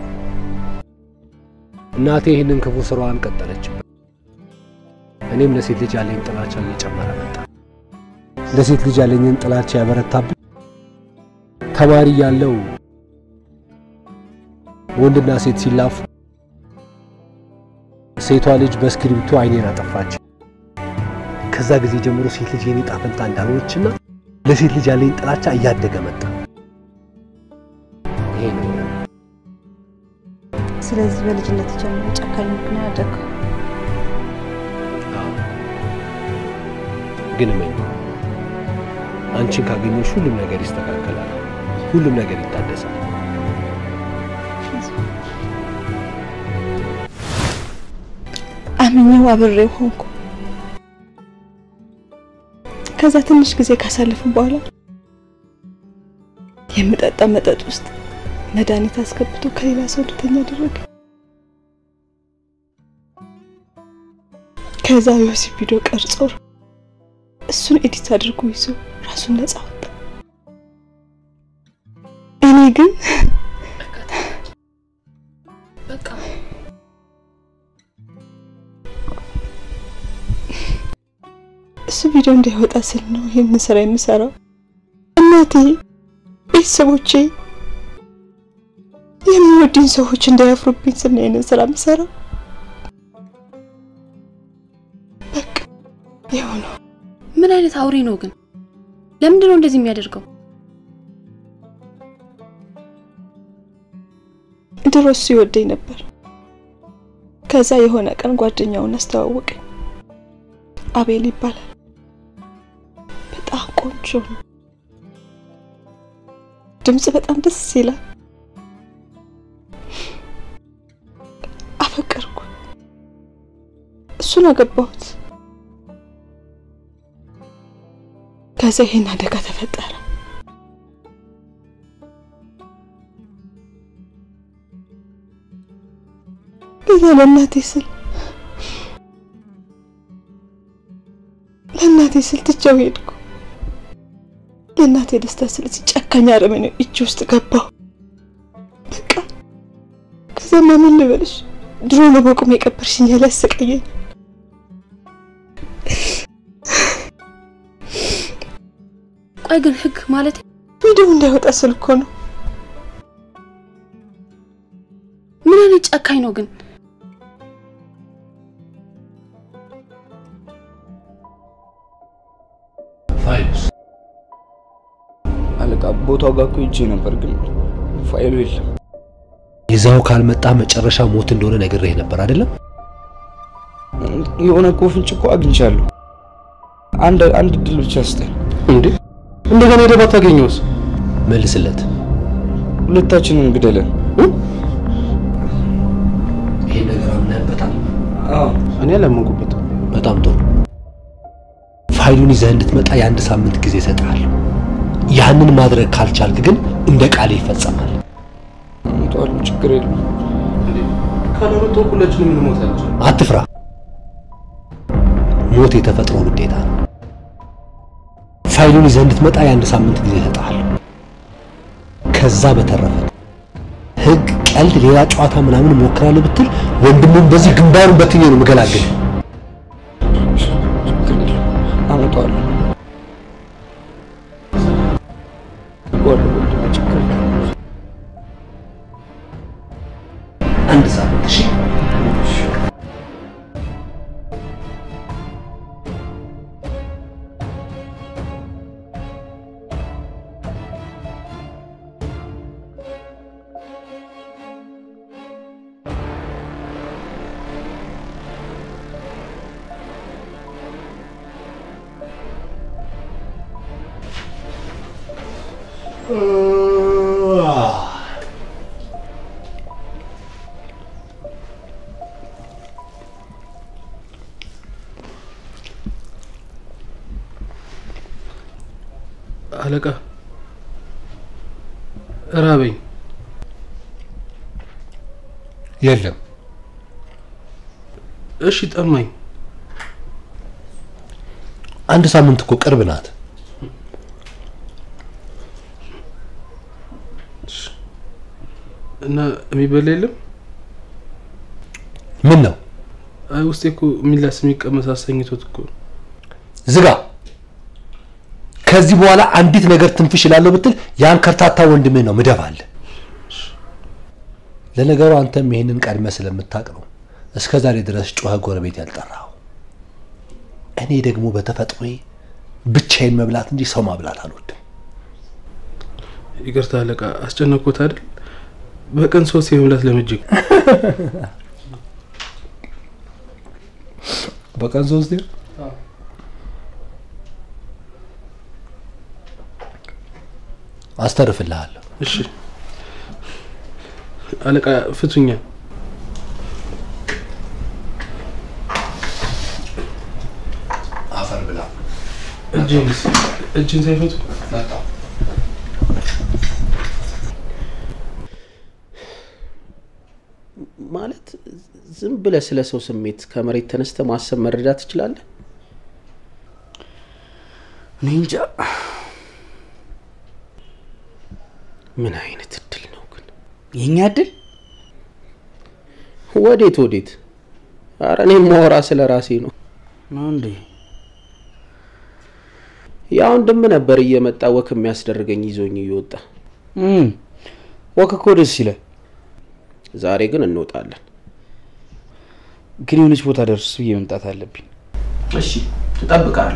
እናቴ ይህንን ክፉ ስራዋን ቀጠለችበት። እኔም ለሴት ልጅ ያለኝ ጥላቻ እየጨመረ መጣ። ለሴት ልጅ ያለኝን ጥላቻ ያበረታብኝ ተማሪ ያለው ወንድና ሴት ሲላፉ ሴቷ ልጅ በእስክሪብቶ አይኔን አጠፋች። ከዛ ጊዜ ጀምሮ ሴት ልጅ የኔ ዕጣ ፈንታ እንዳልሆነችና ለሴት ልጅ ያለኝ ጥላቻ እያደገ መጣ። ይሄ ነው ስለዚህ በልጅነት ጀምሮ ጨካኝ ምክንያት ያደረገው ግን እመኝ፣ አንቺን ካገኘሽ ሁሉም ነገር ይስተካከላል፣ ሁሉም ነገር ይታደሳል። አምኜው አብሬው ሆንኩ። ከዛ ትንሽ ጊዜ ካሳለፍን በኋላ የምጠጣ መጠጥ ውስጥ መድኃኒት አስገብቶ ከሌላ ሰው እንድተኛ አደረገ። ከዛ የወሲብ ቪዲዮ ቀርጾ እሱን ኤዲት አድርጎ ይዞ ራሱን ነጻ ወጣ። እኔ ግን በቃ እሱ ቪዲዮ እንዳይወጣ ስል ነው ይህን ስራ የምሰራው። እናቴ፣ ቤተሰቦቼ፣ የሚወዱኝ ሰዎች እንዳያፍሩብኝ ስል ነው ይህንን ስራ የምሰራው። በቃ ይኸው ነው። ምን አይነት አውሬ ነው ግን? ለምንድን ነው እንደዚህ የሚያደርገው? ድሮ እሱ ይወደኝ ነበር። ከዛ የሆነ ቀን ጓደኛውን አስተዋወቀኝ። አቤል ይባላል። በጣም ቆንጆ ነው። ድምጽ በጣም ደስ ይላል። አፈቀርኩ። እሱን አገባሁት። ከዛ ይሄን አደጋ ተፈጠረ። ከዛ ለእናቴ ስል ለእናቴ ስል ትቼው ሄድኩ። ለእናቴ ደስታ ስል እዚህ ጨካኝ አረመኔ እጅ ውስጥ ገባሁ። በቃ ከዛማ ምን ልበልሽ፣ ድሮ ነው በቁም የቀበርሽኝ ያለ ያሰቃየኝ። ቆይ ግን ህግ ማለት ቪዲዮ እንዳይወጣ ስል እኮ ነው። ምን አይነት ጨካኝ ነው ግን? ፋይሉስ አለቃ ቦታው ጋር እኮ ሂጄ ነበር፣ ግን ፋይሉ የለም። ይዛው ካልመጣ መጨረሻ ሞት እንደሆነ ነግሬህ ነበር አይደለም? የሆነ እኮ ፍንጭ እኮ አግኝቻለሁ። አንድ አንድ እድል ብቻ ስጠኝ። እንዴ እንደገና ሄደህ ባታገኘውስ? መልስለት። ሁለታችንን ግደለን። ይሄን ነገር አምነህበታል? አዎ እኔ አላመንኩበትም። በጣም ጥሩ። ፋይሉን ይዘህ እንድትመጣ የአንድ ሳምንት ጊዜ እሰጥሃለሁ። ያንን ማድረግ ካልቻልክ ግን እንደ ቃሌ ይፈጸማል። አመጣዋለሁ፣ ችግር የለም። ካላመጣሁ ሁላችንም እንሞታለን። አትፍራ። ሞት የተፈጥሮ ግዴታ ነው። ፋይሉን ይዘህ እንድትመጣ የአንድ ሳምንት ጊዜ እሰጥሃለሁ። ከዛ በተረፈ ህግ፣ ቀልድ፣ ሌላ ጨዋታ ምናምን እሞክራለሁ ብትል ወንድሙን በዚህ ግንባሩን በትኜ ነው የምገላግል። አመጣዋለሁ። አንድ ሳምንት እሺ። አለቃ ራበኝ። የለም እሺ ጠማኝ። አንድ ሳምንት እኮ ቅርብ ናት። እና የሚበላ የለም? ምን ነው አይ ውስጤ እኮ የሚላስ የሚቀመስ አሰኝቶት እኮ ነው። ዝጋ። ከዚህ በኋላ አንዲት ነገር ትንፍሽ እላለሁ ብትል ያን ከርታታ ወንድምህ ነው ምደባል። ለነገሩ አንተም ይህንን ቀድመ ስለምታውቅ ነው እስከ ዛሬ ድረስ ጮኸ ጎረቤት ያልጠራው። እኔ ደግሞ በተፈጥሮዬ ብቻዬን መብላት እንጂ ሰው ማብላት አልወድም። ይቅርታ አለቃ፣ አስጨነቅኩት አይደል? በቀን ሶስት የመብላት ለምጅግ በቀን ሶስት አስተርፍልሃለሁ። እሺ አለቃ ፍቱኛ። አፈር ብላ እጅን እጅን ሳይፈቱ ማለት ዝም ብለህ ስለ ሰው ስሜት ከመሬት ተነስተ ማሰብ መረዳት ትችላለህ? እኔ እንጃ። ምን አይነት እድል ነው ግን? የኛ እድል ወዴት ወዴት? አረ እኔ ማወራ ስለ ራሴ ነው። ነው እንዴ? ያ ወንድም ነበር እየመጣ ወክ የሚያስደርገኝ ይዞኝ እየወጣ እም፣ ወክ እኮ ደስ ይላል። ዛሬ ግን እንወጣለን። ግን የሆነች ቦታ ደርስ ብዬ መምጣት አለብኝ። እሺ እጠብቃለሁ።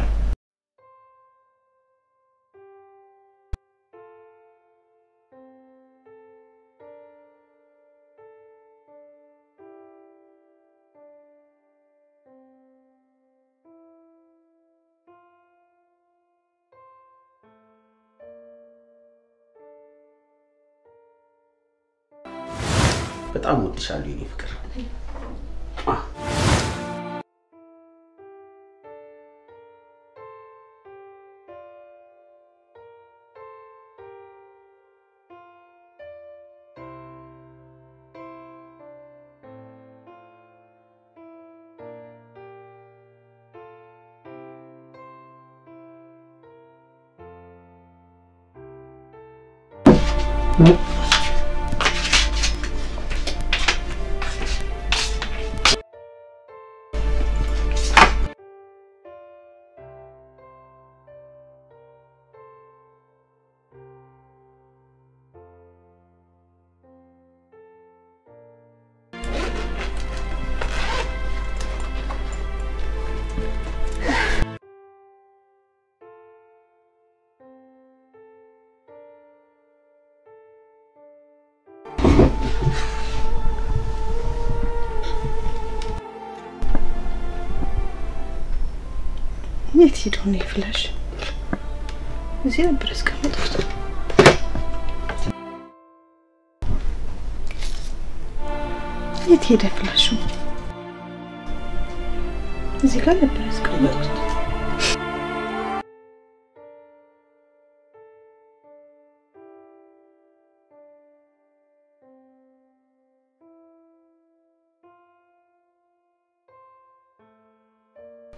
በጣም ወድሻለሁ የኔ ፍቅር። የት ሄዶ ነው የፍላሽ? እዚህ ነበር ያስቀመጥኩት። የት ሄደ ፍላሹ? እዚህ ጋር ነበር ያስቀመጥኩት።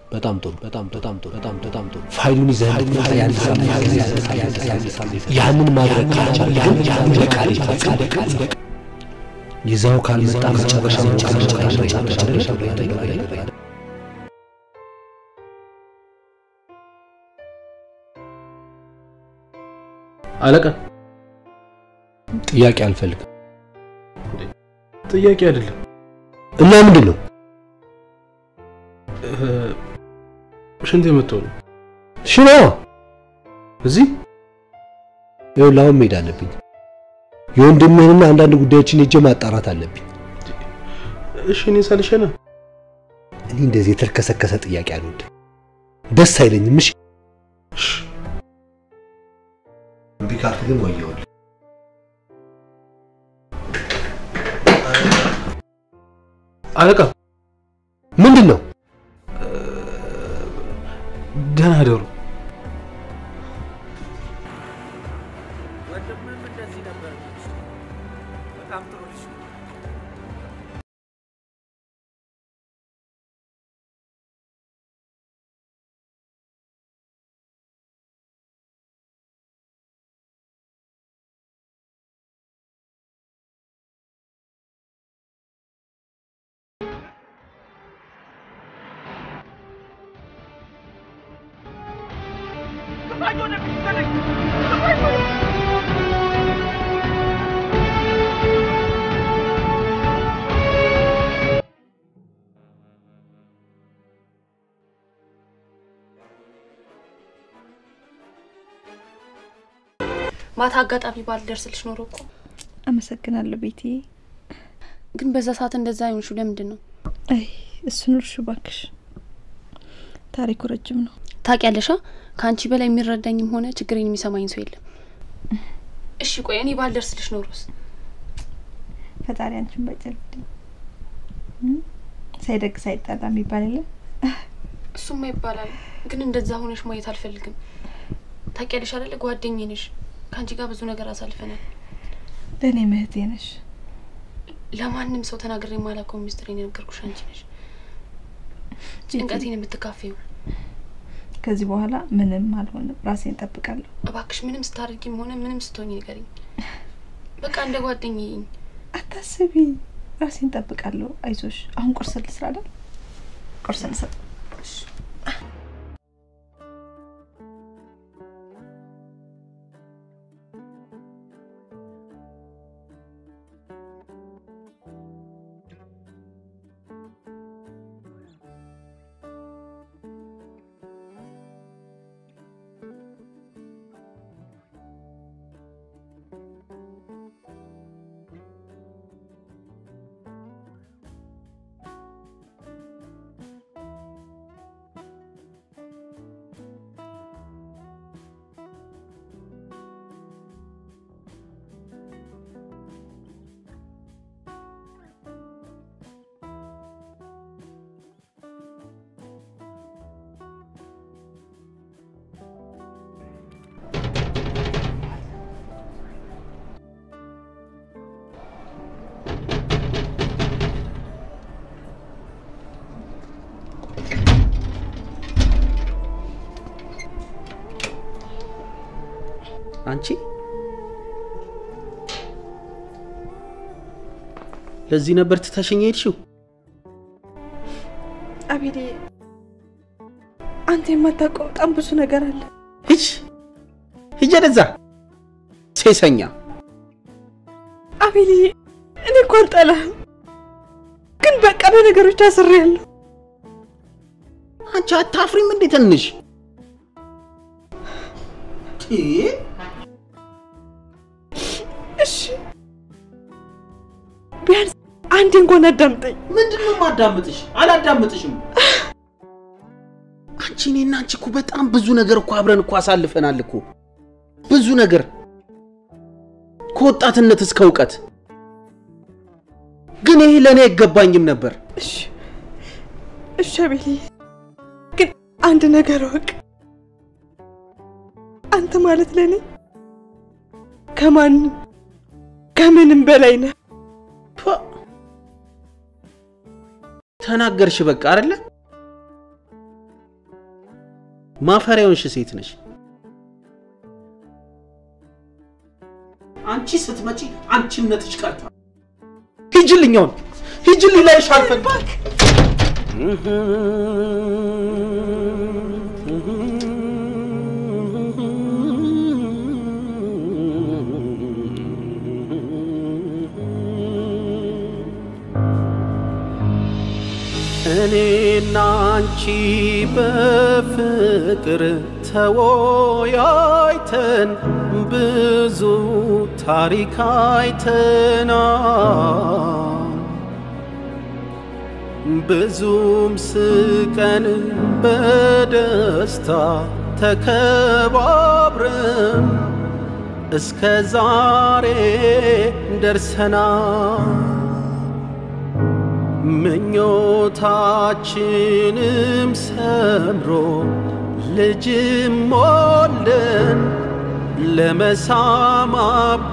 በጣም ጥሩ በጣም በጣም ጥሩ በጣም በጣም ጥሩ ፋይሉን ይዘህ እንድትመጣ ያን ሳምንት ያንን ማድረግ ካልቻለ ግን እንደ ቃል ይፈጸም ይዘው ካልመጣ መጨረሻ መጨረሻ አለቃ ጥያቄ አልፈልግም። ጥያቄ አይደለም እና ምንድን ነው? ሽንት የመተው ነው። ሽኖ እዚህ ይኸውልህ፣ አሁን መሄድ አለብኝ። የወንድምህንና አንዳንድ ጉዳዮችን ሄጄ ማጣራት አለብኝ። እሺ፣ እኔ ሳልሸና እኔ እንደዚህ የተልከሰከሰ ጥያቄ አልወድም፣ ደስ አይለኝም። እሺ እምቢ ካልክ ግን ወየውልህ። አለቃ ምንድን ነው? ደህና አደሩ። ማታ አጋጣሚ ባልደርስልሽ ኖሮ እኮ አመሰግናለሁ ቤቴ። ግን በዛ ሰዓት እንደዛ አይሆንሹ ለምንድን ነው? አይ እሱን እርሹ ባክሽ፣ ታሪኩ ረጅም ነው። ታውቂያለሻ ከአንቺ በላይ የሚረዳኝም ሆነ ችግሬን የሚሰማኝ ሰው የለም። እሺ ቆይ እኔ ባልደርስልሽ ኖሮስ? ፈጣሪ አንቺን ባይጨልልኝ። ሳይደግ ሳይጣላ የሚባል የለ። እሱማ ይባላል፣ ግን እንደዛ ሆነሽ ማየት አልፈልግም። ታውቂያለሽ አይደለ ጓደኛዬ ነሽ። ከአንቺ ጋር ብዙ ነገር አሳልፈናል። ለእኔ ምህቴ ነሽ። ለማንም ሰው ተናግሬ የማላውቀው ሚስጥሬን የነገርኩሽ አንቺ ነሽ። ጭንቀቴን የምትካፈዩ ከዚህ በኋላ ምንም አልሆንም፣ ራሴን እጠብቃለሁ። እባክሽ ምንም ስታደርጊም ሆነ ምንም ስትሆኝ ንገሪኝ። በቃ እንደ ጓደኛዬ አታስቢ፣ ራሴን እጠብቃለሁ። አይዞሽ። አሁን ቁርስ ልስራ አይደል? ቁርስ ልስራ። አንቺ ለዚህ ነበር ትተሽኝ ሄድሽው? አቤሌ፣ አንተ የማታውቀው በጣም ብዙ ነገር አለ። ሂጅ ሂጅ ወደዛ ሴሰኛ። አቤሌ፣ እኔ እኮ አልጠላህም፣ ግን በቃ በነገሮች አስሬያለሁ። አንቺ አታፍሪም እንዴ ትንሽ? እሺ ቢያንስ አንድ እንኳን አዳምጠኝ። ምንድን ነው የማዳምጥሽ? አላዳምጥሽም። አንቺ እኔና አንቺ እኮ በጣም ብዙ ነገር እኮ አብረን እኮ አሳልፈናል እኮ ብዙ ነገር ከወጣትነት እስከ እውቀት። ግን ይሄ ለእኔ አይገባኝም ነበር። እሺ እሺ አቤሌ፣ ግን አንድ ነገር እወቅ። አንተ ማለት ለእኔ ከማንም ከምንም በላይ ነህ። ተናገርሽ በቃ አይደለ? ማፈሪያ የሆንሽ ሴት ነሽ። አንቺ ስትመጪ አንቺነትሽ ቀርቷል። ሂጅልኝ፣ አሁን ሂጅልኝ፣ ላይሽ አልፈልግም። እኔና አንቺ በፍቅር ተወያይተን ብዙ ታሪክ አይተናል። ብዙም ስቀን በደስታ ተከባብረን እስከ ዛሬ ደርሰናል። ምኞታችንም ሰምሮ ልጅም ወልደን ለመሳም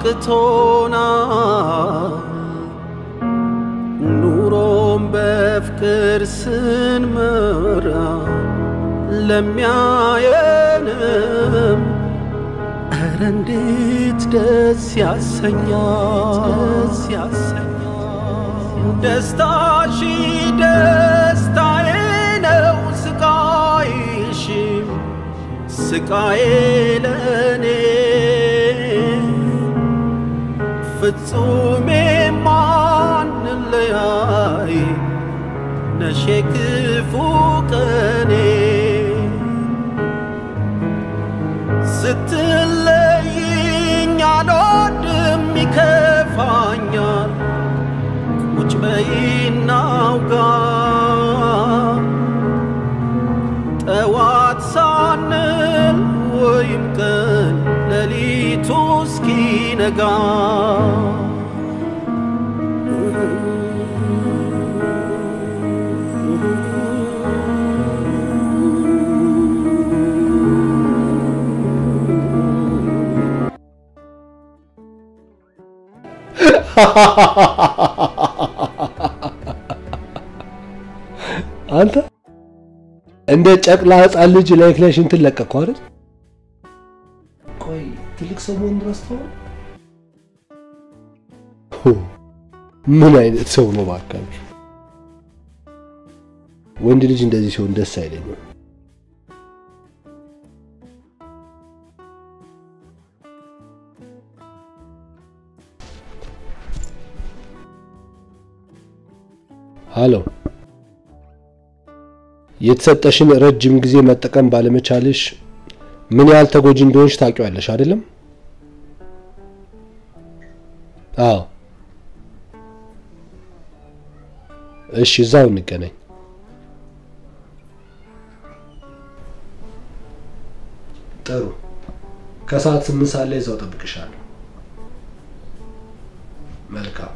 አብቅቶናል። ኑሮም በፍቅር ስንመራ ለሚያየንም ኧረ እንዴት ደስ ያሰኛል ደስ ያሰኛል። ደስታሽ ደስታዬ ነው፣ ስቃይሽ ስቃዬ ለኔ ፍጹም የማንለያይ ነሽ ክፉ ቀኔ ስትለይኝ አልወድም ይከፋኛል ቁጭ በይና አውጋ ጠዋት ሳንል ወይም ቀን ሌሊቱ እስኪነጋ አንተ እንደ ጨቅላ ህፃን ልጅ ላይክ ላይ ሽንትን ለቀቅከው አይደል? ቆይ ትልቅ ሰው መሆን ረስተው ሁ፣ ምን አይነት ሰው ነው ባካችሁ? ወንድ ልጅ እንደዚህ ሲሆን ደስ አይለኝም። ሃሎ፣ የተሰጠሽን ረጅም ጊዜ መጠቀም ባለመቻልሽ ምን ያህል ተጎጂ እንደሆንሽ ታውቂዋለሽ አይደለም? አዎ። እሺ፣ እዛው እንገናኝ። ጥሩ። ከሰዓት ስምንት ሰዓት ላይ እዛው ጠብቅሻለሁ። መልካም።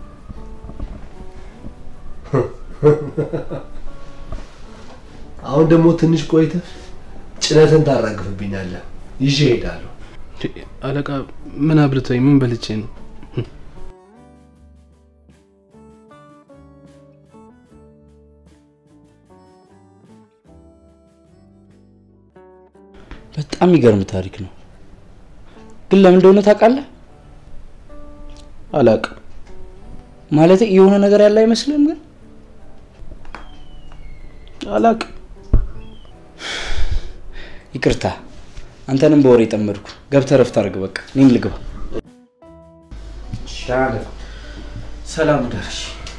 አሁን ደግሞ ትንሽ ቆይተህ ጭነትን ታራግፍብኛለህ። ይዤ እሄዳለሁ። አለቃ ምን አብልተኝ ምን በልቼ ነው? በጣም የሚገርም ታሪክ ነው። ግን ለምን እንደሆነ ታውቃለህ? አላውቅም። ማለት የሆነ ነገር ያለ አይመስልም? ግን አላውቅም። ይቅርታ፣ አንተንም በወሬ ጠመድኩ። ገብተህ ረፍት አድርግ። በቃ እኔም ልግባ። ሰላም ደርሽ።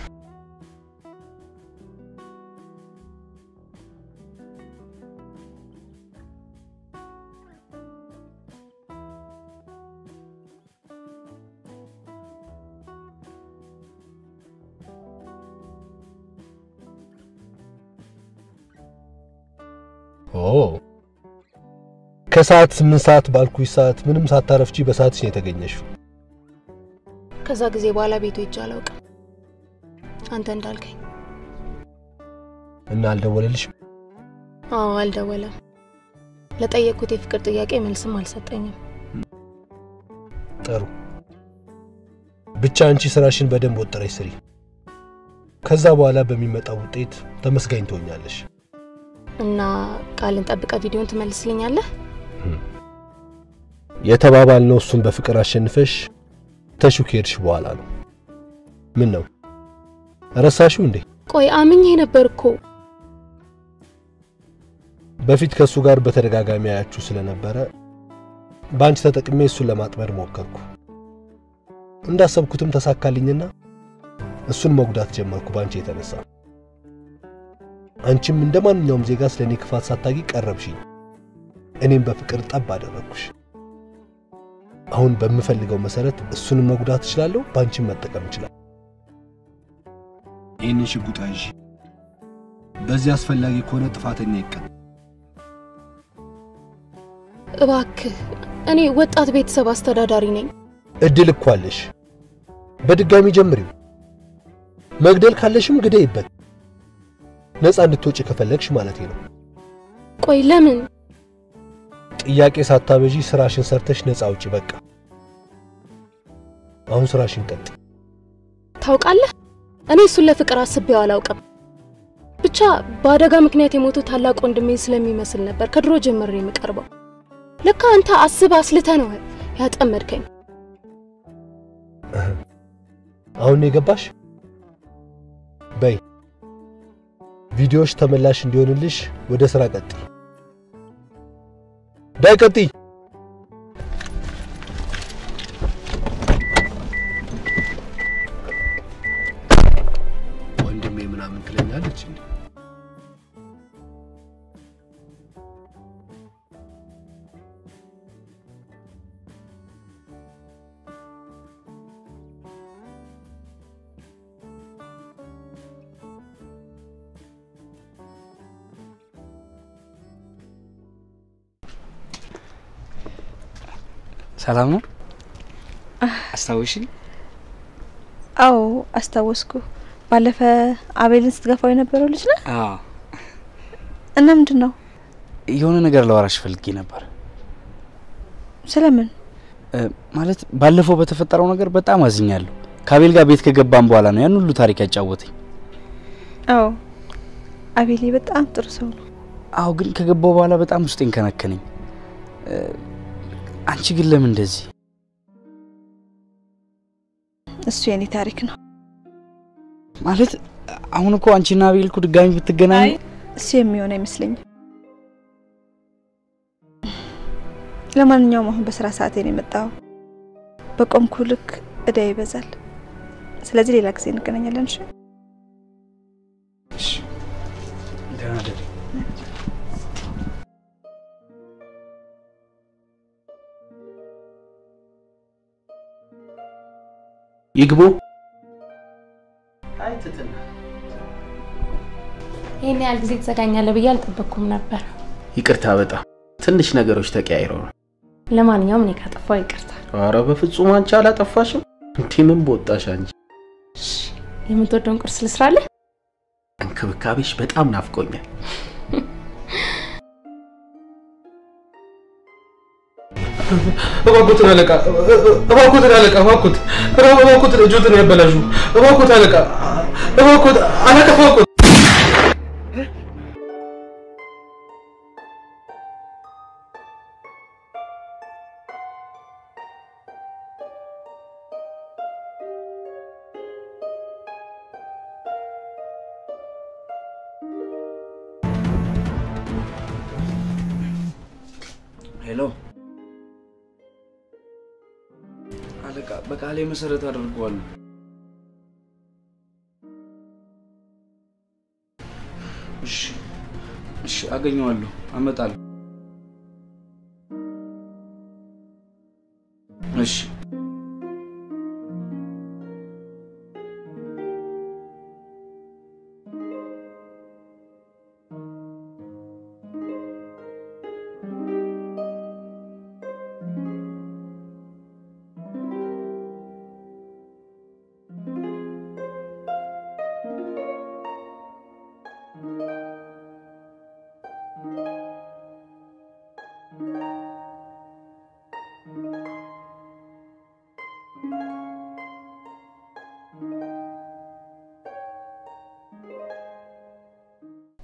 ኦ ከሰዓት ስምንት ሰዓት ባልኩሽ ሰዓት ምንም ሳታረፍቺ በሰዓትሽ ነው የተገኘሽው። ከዛ ጊዜ በኋላ ቤቱ ሄጄ አላውቅም። አንተ እንዳልከኝ። እና አልደወለልሽም? አዎ አልደወለም። ለጠየቅኩት የፍቅር ጥያቄ መልስም አልሰጠኝም። ጥሩ። ብቻ አንቺ ስራሽን በደንብ ወጥረሽ ስሪ። ከዛ በኋላ በሚመጣው ውጤት ተመስጋኝ ትሆኛለሽ። እና ቃልን ጠብቀ ቪዲዮን ትመልስልኛለህ? የተባባልነው እሱን በፍቅር አሸንፈሽ ተሹ ከሄድሽ በኋላ ነው። ምን ነው ረሳሽው እንዴ? ቆይ አምኜ ነበር እኮ። በፊት ከእሱ ጋር በተደጋጋሚ አያችሁ ስለነበረ በአንቺ ተጠቅሜ እሱን ለማጥመድ ሞከርኩ። እንዳሰብኩትም ተሳካልኝና እሱን መጉዳት ጀመርኩ በአንቺ የተነሳ። አንቺም እንደ ማንኛውም ዜጋ ስለ እኔ ክፋት ሳታጊ ቀረብሽኝ። እኔም በፍቅር ጠብ አደረግኩሽ። አሁን በምፈልገው መሰረት እሱንም መጉዳት እችላለሁ፣ በአንቺም መጠቀም እችላለሁ። ይህንን ሽጉጥ ያዥ። በዚህ አስፈላጊ ከሆነ ጥፋተኛ ይቀጣ። እባክህ፣ እኔ ወጣት ቤተሰብ አስተዳዳሪ ነኝ። እድል እኮ አለሽ። በድጋሚ ጀምሪው። መግደል ካለሽም ግደይበት። ነፃ እንድትወጪ ከፈለግሽ ማለቴ ነው። ቆይ ለምን? ጥያቄ ሳታበዢ ስራሽን ሰርተሽ ነፃ ውጪ። በቃ አሁን ስራሽን ቀጥ። ታውቃለህ፣ እኔ እሱን ለፍቅር አስቤው አላውቅም። ብቻ በአደጋ ምክንያት የሞቱ ታላቅ ወንድሜ ስለሚመስል ነበር ከድሮ ጀምሬ የምቀርበው። ልክ አንተ አስብ አስልተ ነው ያጠመድከኝ። አሁን የገባሽ? በይ ቪዲዮዎች ተመላሽ እንዲሆንልሽ ወደ ስራ ቀጥይ። ዳይ ቀጥይ። ወንድሜ ምናምን ትለኛለች እንዴ? ሰላም ነው? አስታውሽኝ? አዎ አስታወስኩ። ባለፈ አቤልን ስትገፋው የነበረው ልጅ ነህ? አዎ። እና ምንድን ነው? የሆነ ነገር ላወራሽ ፈልጌ ነበር። ስለምን? ማለት ባለፈው በተፈጠረው ነገር በጣም አዝኛለሁ። ከአቤል ጋር ቤት ከገባን በኋላ ነው ያን ሁሉ ታሪክ ያጫወተኝ። አዎ አቤሌ በጣም ጥሩ ሰው ነው። አዎ፣ ግን ከገባው በኋላ በጣም ውስጤን ከነከነኝ። አንቺ ግን ለምን እንደዚህ? እሱ የኔ ታሪክ ነው። ማለት አሁን እኮ አንቺና አቤል እኮ ድጋሚ ብትገናኙ እሱ የሚሆን አይመስለኝም። ለማንኛውም አሁን በስራ ሰዓቴ ነው የመጣው። በቆምኩ ልክ እዳ ይበዛል። ስለዚህ ሌላ ጊዜ እንገናኛለን። እሺ? ደህና ደሪ። ይግቡ። አይ ትትና ይህን ያህል ጊዜ ትዘጋኛለህ ብዬ አልጠበቅኩም ነበር። ይቅርታ፣ በጣም ትንሽ ነገሮች ተቀያይረው ነው። ለማንኛውም እኔ ካጠፋው ይቅርታ። ኧረ በፍጹም አንቺ አላጠፋሽም። እንዲህ ምን በወጣሽ አንቺ። የምትወደውን ቁርስ ልስራለህ? እንክብካቤሽ በጣም ናፍቆኛል። እባክዎትን አለቃ፣ እባክዎትን አለቃ፣ እባክዎት፣ እባክዎትን እጆትን ያበላሹ። እባክዎት አለቃ፣ እባክዎት አለቃ፣ እባክዎት ሄሎ አለቃ፣ በቃሌ መሰረት አድርገዋለሁ። እሺ፣ እሺ፣ አገኘዋለሁ፣ አመጣለሁ። እሺ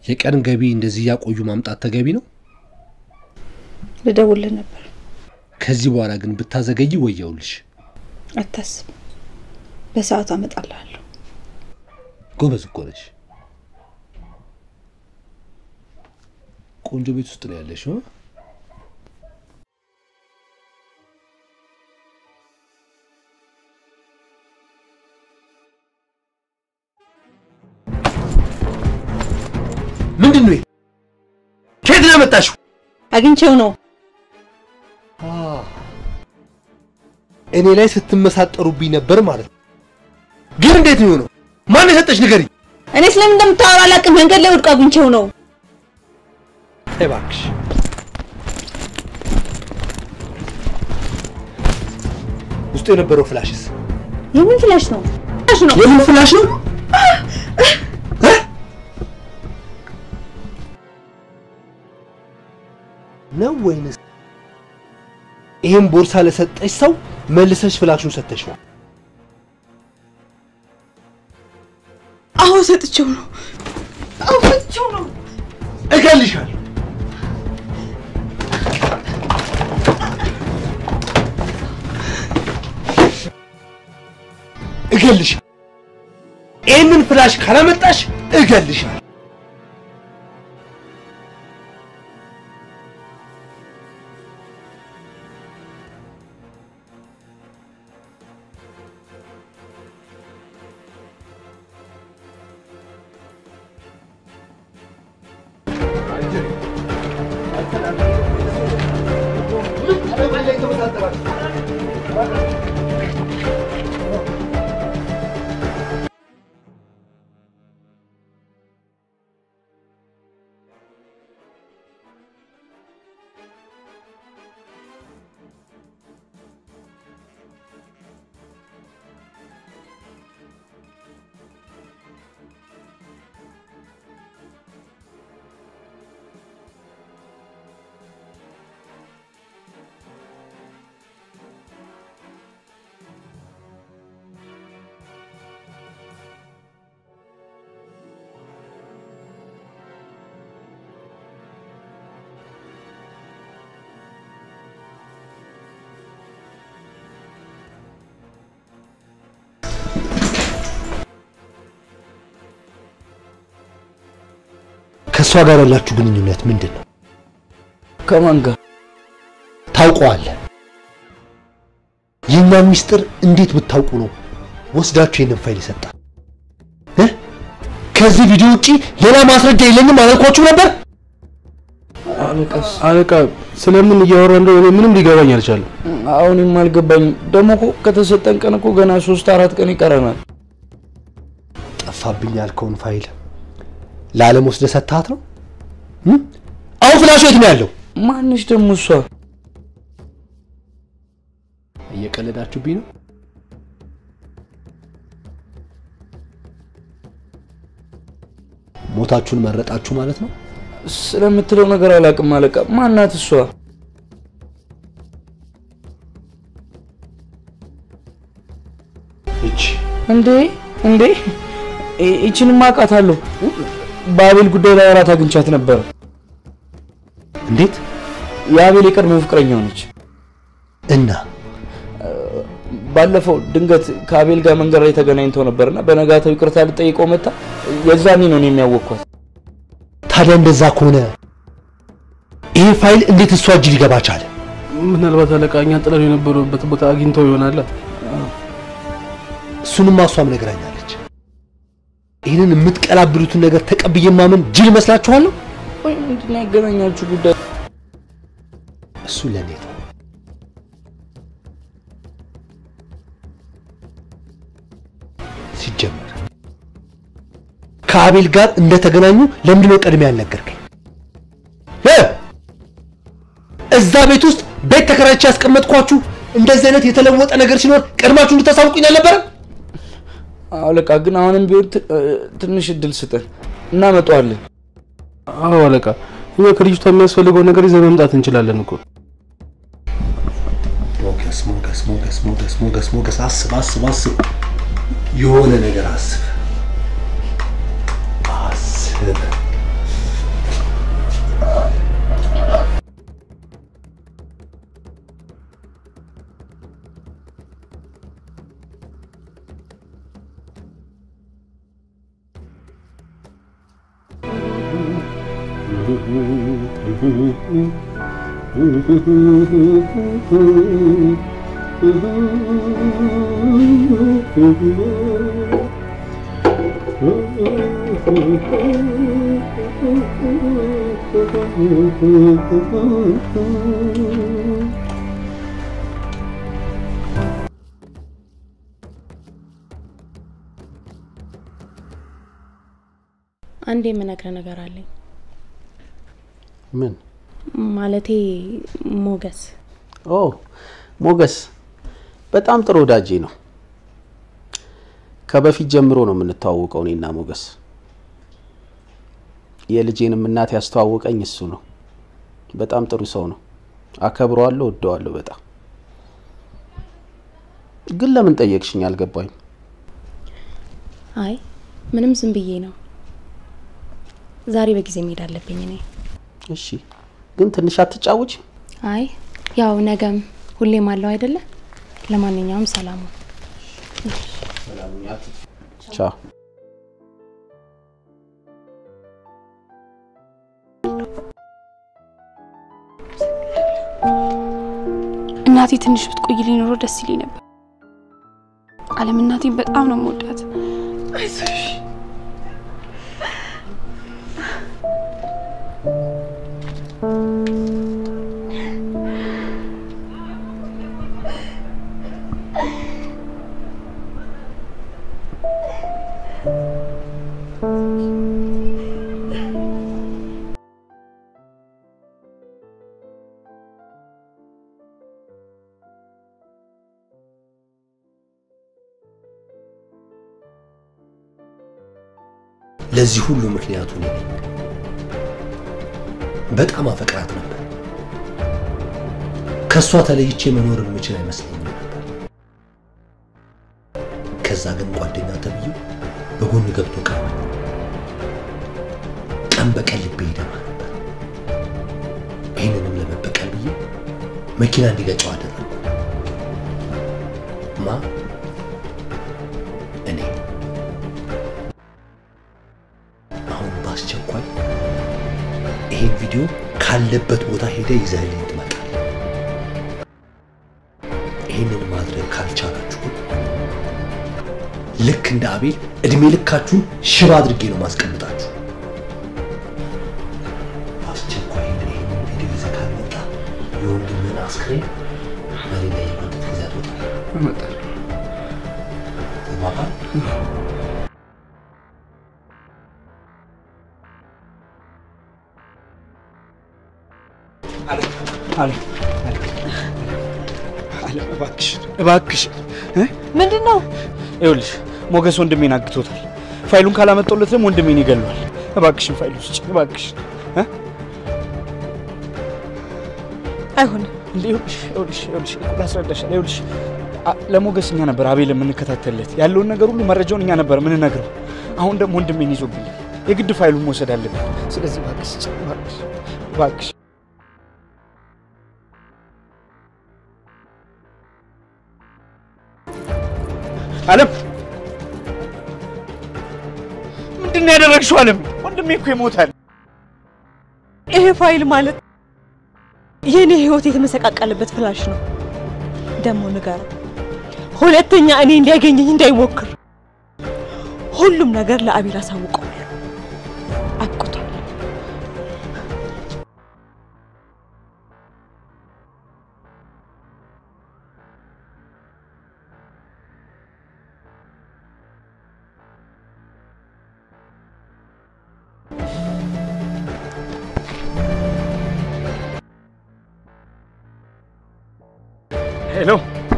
የቀን ገቢ እንደዚህ እያቆዩ ማምጣት ተገቢ ነው? ልደውልህ ነበር። ከዚህ በኋላ ግን ብታዘገይ ወየውልሽ። አታስብ፣ በሰዓቱ አመጣልሃለሁ። ጎበዝ እኮ ነሽ። ቆንጆ ቤት ውስጥ ነው ያለሽው። እ? ምንድን ነው? ይሄ? ከየት ነው ያመጣሽው? አግኝቼው ነው። እኔ ላይ ስትመሳጠሩብኝ ነበር ማለት ነው። ግን እንዴት ነው የሆነው? ማን የሰጠሽ ንገሪኝ። እኔ ስለምን እንደምታወራ አላውቅም። መንገድ ላይ ወድቆ አግኝቼው ነው። ተይ እባክሽ። ውስጡ የነበረው ፍላሽስ የምን ፍላሽ ነው? ፍላሽ ነው። የምን ፍላሽ ነው? ነው ወይንስ ይህን ቦርሳ ለሰጠሽ ሰው መልሰሽ ፍላሹን ሰጥተሽዋል? አዎ ሰጥቼው ነው። አዎ ሰጥቼው ነው። እገልሻለሁ። እገልሻለሁ። ይህንን ፍላሽ ካላመጣሽ እገልሻለሁ። ከእሷ ጋር ያላችሁ ግንኙነት ምንድን ነው? ከማን ጋር? ታውቀዋለህ። የእኛን ሚስጥር እንዴት ብታውቁ ነው ወስዳችሁ ይህንን ፋይል ይሰጣል? ከዚህ ቪዲዮ ውጪ ሌላ ማስረጃ የለኝም አላልኳችሁ ነበር? አለቃ ስለምን እያወራ እንደሆነ ምንም ሊገባኝ አልቻለም። አሁንም አልገባኝም። ደግሞ እኮ ከተሰጠን ቀን እኮ ገና ሶስት አራት ቀን ይቀረናል። ጠፋብኝ ያልከውን ፋይል ለዓለም ወስደህ ሰጥተሃት ነው? እም? አሁን ፍላሹ የት ነው ያለው? ማንሽ ደግሞ እሷ? እየቀለዳችሁብኝ ነው? ሞታችሁን መረጣችሁ ማለት ነው? ስለምትለው ነገር አላውቅም አለቃ። ማናት እሷ? እቺ እንዴ እንዴ ይ- ይቺንማ አውቃታለሁ። በአቤል ጉዳይ ላይ አራት አግኝቻት ነበር። እንዴት? የአቤል የቀድሞ ፍቅረኛው ነች። እና ባለፈው ድንገት ከአቤል ጋር መንገድ ላይ ተገናኝተው ነበርና በነጋታው ይቅርታ ልጠይቀው መጣ። የዛኔ ነው እኔ የሚያወቅኳት። ታዲያ እንደዛ ከሆነ ይሄ ፋይል እንዴት እሷ እጅ ሊገባ ቻለ? ምናልባት አለቃ እኛ ጥለን የነበሩበት ቦታ አግኝተው ይሆናል። እሱንማ እሷም ነግራኛለች። ይህንን የምትቀላብሉትን ነገር ተቀብዬ ማመን ጅል መስላችኋለሁ? ወይ ምንድን ነው ያገናኛችሁ ጉዳይ? እሱ ለእኔ ነው። ሲጀመር ከአቤል ጋር እንደተገናኙ ለምንድን ነው ቀድሜ ያልነገርከኝ? እ? እዛ ቤት ውስጥ ቤት ተከራይቼ ያስቀመጥኳችሁ እንደዚህ አይነት የተለወጠ ነገር ሲኖር ቀድማችሁ እንድታሳውቁኝ አልነበረም? አለቃ ግን አሁንም ቢሆን ት- እ፣ ትንሽ እድል ስጠን፣ እናመጣዋለን። አዎ አለቃ፣ እኛ ከልጅቷ የሚያስፈልገውን ነገር ይዘን መምጣት እንችላለን እኮ። ሞገስ ሞገስ ሞገስ ሞገስ ሞገስ ሞገስ አስብ አስብ አስብ የሆነ ነገር አስብ አስብ አንድ የምነግረ ነገር አለኝ። ምን ማለቴ ሞገስ ኦ ሞገስ በጣም ጥሩ ወዳጄ ነው። ከበፊት ጀምሮ ነው የምንተዋወቀው እኔና ሞገስ። የልጄንም እናት ያስተዋወቀኝ እሱ ነው። በጣም ጥሩ ሰው ነው። አከብረዋለሁ፣ ወደዋለሁ በጣም። ግን ለምን ጠየቅሽኝ አልገባኝ። አይ ምንም ዝም ብዬ ነው። ዛሬ በጊዜ መሄድ አለብኝ እኔ። እሺ፣ ግን ትንሽ አትጫወች? አይ ያው ነገም ሁሌም አለው አይደለ? ለማንኛውም ሰላሙ ቻው። እናቴ ትንሽ ብትቆይ ሊኖሮ ደስ ይለኝ ነበር። አለም እናቴን በጣም ነው የምወዳት። አይዞሽ ለዚህ ሁሉ ምክንያቱ እኔ ነኝ። በጣም አፈቅራት ነበር። ከእሷ ተለይቼ መኖር የምችል አይመስለኝም ነበር። ከዛ ግን ጓደኛ ተብዬው በጎን ገብቶ ቀረበ። ቀን በቀን ልቤ ይደማ ነበር። ይህንንም ለመበቀል ብዬ መኪና እንዲገጨው አደረግኩ። ማ እኔ አሁን በአስቸኳይ ይሄን ቪዲዮ ካለበት ቦታ ሄደ ይዘህልኝ ትመጣል። ይህንን ማድረግ ካልቻላችሁ ግን ልክ እንደ አቤል እድሜ ልካችሁን ሽባ አድርጌ ነው ማስቀምጣችሁ። በአስቸኳይ ግን ይህንን ቪዲዮ ይዘህ ካልመጣ የወንድምህን አስክሬን መሬት ላይ የጎተት ይዘህ ትወጣለህ። እመጣለሁ። ተግባባን? አለም አለም አለም እባክሽ እባክሽ ምንድን ነው? ይኸውልሽ ሞገስ ወንድሜን አግቶታል። ፋይሉን ካላመጣሁለት ደግሞ ወንድሜን ይገለዋል። እባክሽን ፋይሉ ስጭ እባክሽን። እ? አይሆንም። እንዴ ይኸውልሽ ይኸውልሽ ይኸውልሽ ላስረዳሽ። ይኸውልሽ አ- ለሞገስ እኛ ነበር አቤል የምንከታተልለት ያለውን ነገር ሁሉ መረጃውን እኛ ነበር የምንነግረው። አሁን ደግሞ ወንድሜን ይዞብኛል። የግድ ፋይሉን መውሰድ አለብን። ስለዚህ እባክሽ ስጭ እባክሽ እባክሽ አለም ምንድን ነው ያደረግሽው? አለም ወንድሜ እኮ ይሞታል። ይሄ ፋይል ማለት የእኔ ህይወት የተመሰቃቀለበት ፍላሽ ነው። ደግሞ ንገረው፣ ሁለተኛ እኔ እንዲያገኘኝ እንዳይሞክር። ሁሉም ነገር ለአቤል አሳውቀዋለሁ። አብቅቷል። ሄሎ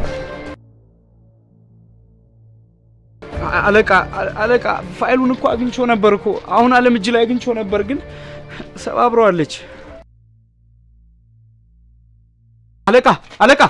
አ- አለቃ አ- አለቃ ፋይሉን እኮ አግኝቼው ነበር እኮ አሁን አለም እጅ ላይ አግኝቼው ነበር፣ ግን ሰባብረዋለች። አለቃ አለቃ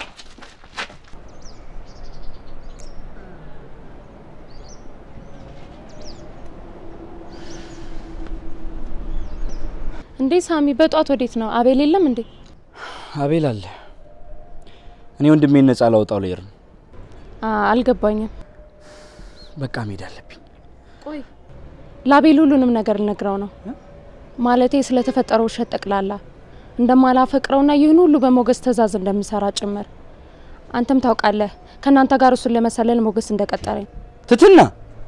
እንዴ ሳሚ፣ በጧት ወዴት ነው? አቤል የለም እንዴ? አቤል አለ። እኔ ወንድሜን ነጻ ላውጣው ልሄድ ነው። አ- አልገባኝም። በቃ መሄድ አለብኝ። ቆይ ለአቤል ሁሉንም ነገር ልነግረው ነው። ማለቴ ስለተፈጠረው ውሸት ጠቅላላ እንደማላፈቅረውና ይህን ሁሉ በሞገስ ትዕዛዝ እንደምሰራ ጭምር። አንተም ታውቃለህ ከእናንተ ጋር እሱን ለመሰለል ሞገስ እንደቀጠረኝ። ትትና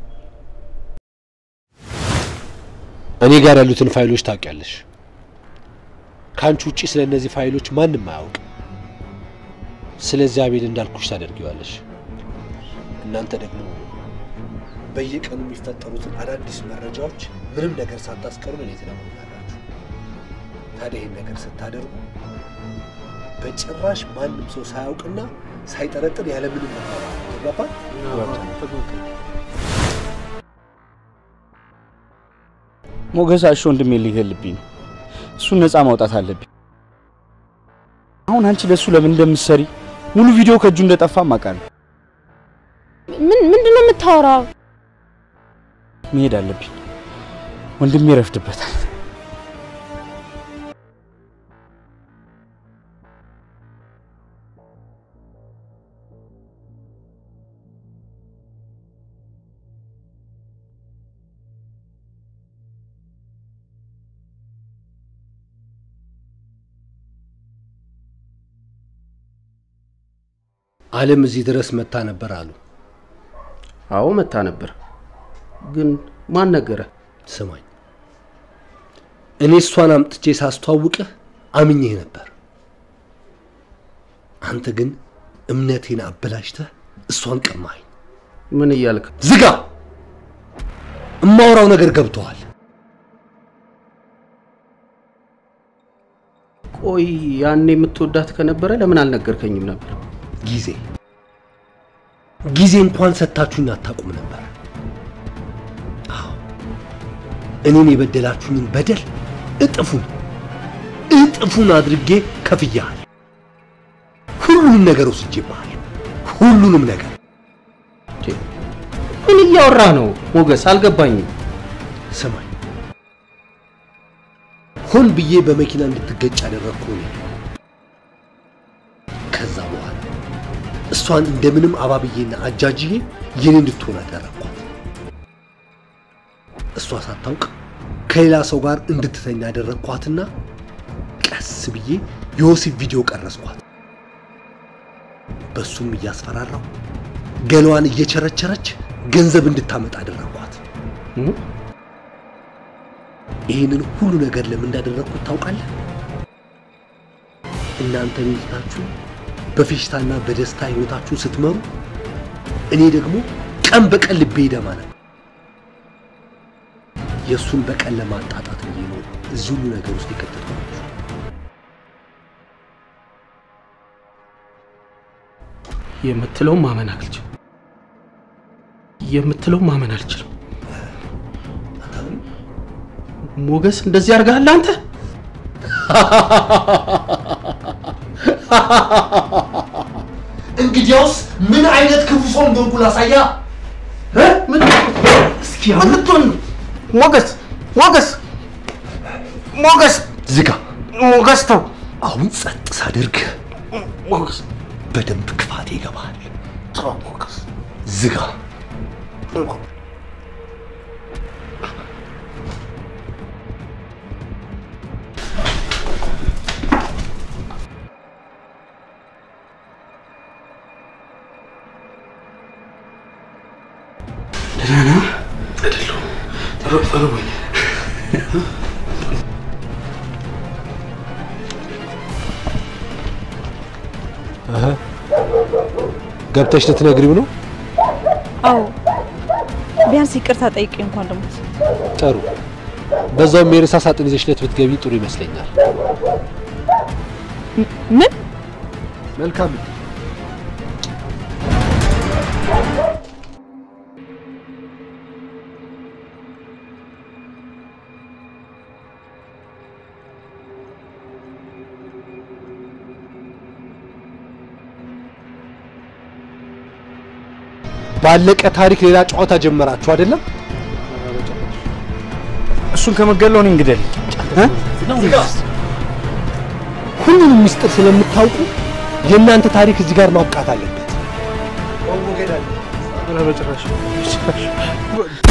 እኔ ጋር ያሉትን ፋይሎች ታውቂያለሽ። ከአንቺ ውጪ ስለ እነዚህ ፋይሎች ማንም አያውቅም። ስለዚህ አቤል እንዳልኩሽ ታደርጊዋለሽ። እናንተ ደግሞ በየቀኑ የሚፈጠሩትን አዳዲስ መረጃዎች ምንም ነገር ሳታስቀሩ እኔ ትነግሩኛላችሁ። ታዲያ ይህን ነገር ስታደርጉ በጭራሽ ማንም ሰው ሳያውቅና ሳይጠረጥር ያለምንም መባባል ይገባል። ሞገስ አሾ ወንድሜ ሊገልብኝ ነው። እሱን ነፃ ማውጣት አለብኝ። አሁን አንቺ ለሱ ለምን እንደምትሰሪ ሙሉ ቪዲዮ ከእጁ እንደጠፋም አውቃለሁ። ምን ምንድን ነው የምታወራው? መሄድ አለብኝ። ወንድሜ ይረፍድበታል። አለም እዚህ ድረስ መታ ነበር አሉ። አዎ መታ ነበር። ግን ማን ነገረ? ስማኝ፣ እኔ እሷን አምጥቼ ሳስተዋውቅህ አምኜህ ነበር። አንተ ግን እምነቴን አበላሽተህ እሷን ቀማኸኝ። ምን እያልክ? ዝጋ! እማወራው ነገር ገብቶሃል። ቆይ ያኔ የምትወዳት ከነበረ ለምን አልነገርከኝም ነበር? ጊዜ ጊዜ እንኳን ሰጥታችሁኝ አታውቁም ነበር። አዎ እኔን የበደላችሁኝን በደል እጥፉን እጥፉን አድርጌ ከፍያለሁ። ሁሉንም ነገር ወስጄብሃለሁ። ሁሉንም ነገር ምን እያወራህ ነው ሞገስ? አልገባኝም። ስማኝ፣ ሆን ብዬ በመኪና እንድትገጭ ያደረግኩ እኔ ነኝ። ከዛ በኋላ እሷን እንደምንም አባብዬና አጃጅዬ የኔ እንድትሆን አደረግኳት። እሷ ሳታውቅ ከሌላ ሰው ጋር እንድትተኛ ያደረግኳትና ቀስ ብዬ የወሲብ ቪዲዮ ቀረጽኳት። በሱም እያስፈራራው ገላዋን እየቸረቸረች ገንዘብ እንድታመጣ አደረግኳት። ይህንን ሁሉ ነገር ለምን እንዳደረግኩት ታውቃለህ? እናንተ ሚስታችሁ በፌሽታና በደስታ ህይወታችሁን ስትመሩ፣ እኔ ደግሞ ቀን በቀን ልቤ ይደማ ነበር። የእሱን በቀን ለማጣጣት ብዬ ነው እዚህ ሁሉ ነገር ውስጥ የከተትኳችሁ። የምትለው ማመን አልችልም። የምትለው ማመን አልችልም። ሞገስ እንደዚህ አድርገሃል አንተ? እንግዲያውስ ምን አይነት ክፉ ሰው እንደሆንኩ ላሳያ። ምን እስኪ ምን ልትሆን ነው? ሞገስ ሞገስ ሞገስ ዝጋ። ሞገስ ተው። አሁን ጸጥ ሳደርግ ሞገስ በደንብ ክፋቴ ይገባል። ተው ሞገስ ዝጋ። ደህና ነህ? አይደለሁም። ርቦኝ ገብተሽ ልትነግሪው ነው? አዎ ቢያንስ ይቅርታ ጠይቄ እንኳን ልሞት። ጥሩ። በዛውም የሬሳ ሳጥን ይዘሽለት ብትገቢ ጥሩ ይመስለኛል። ምን መልካም ባለቀ ታሪክ ሌላ ጨዋታ ጀመራችሁ አይደለም? እሱን ከመገለው እኔን ግደል። ሁሉንም ሚስጥር ስለምታውቁ የእናንተ ታሪክ እዚህ ጋር ማብቃት አለበት። ኧረ በጭራሽ በጭራሽ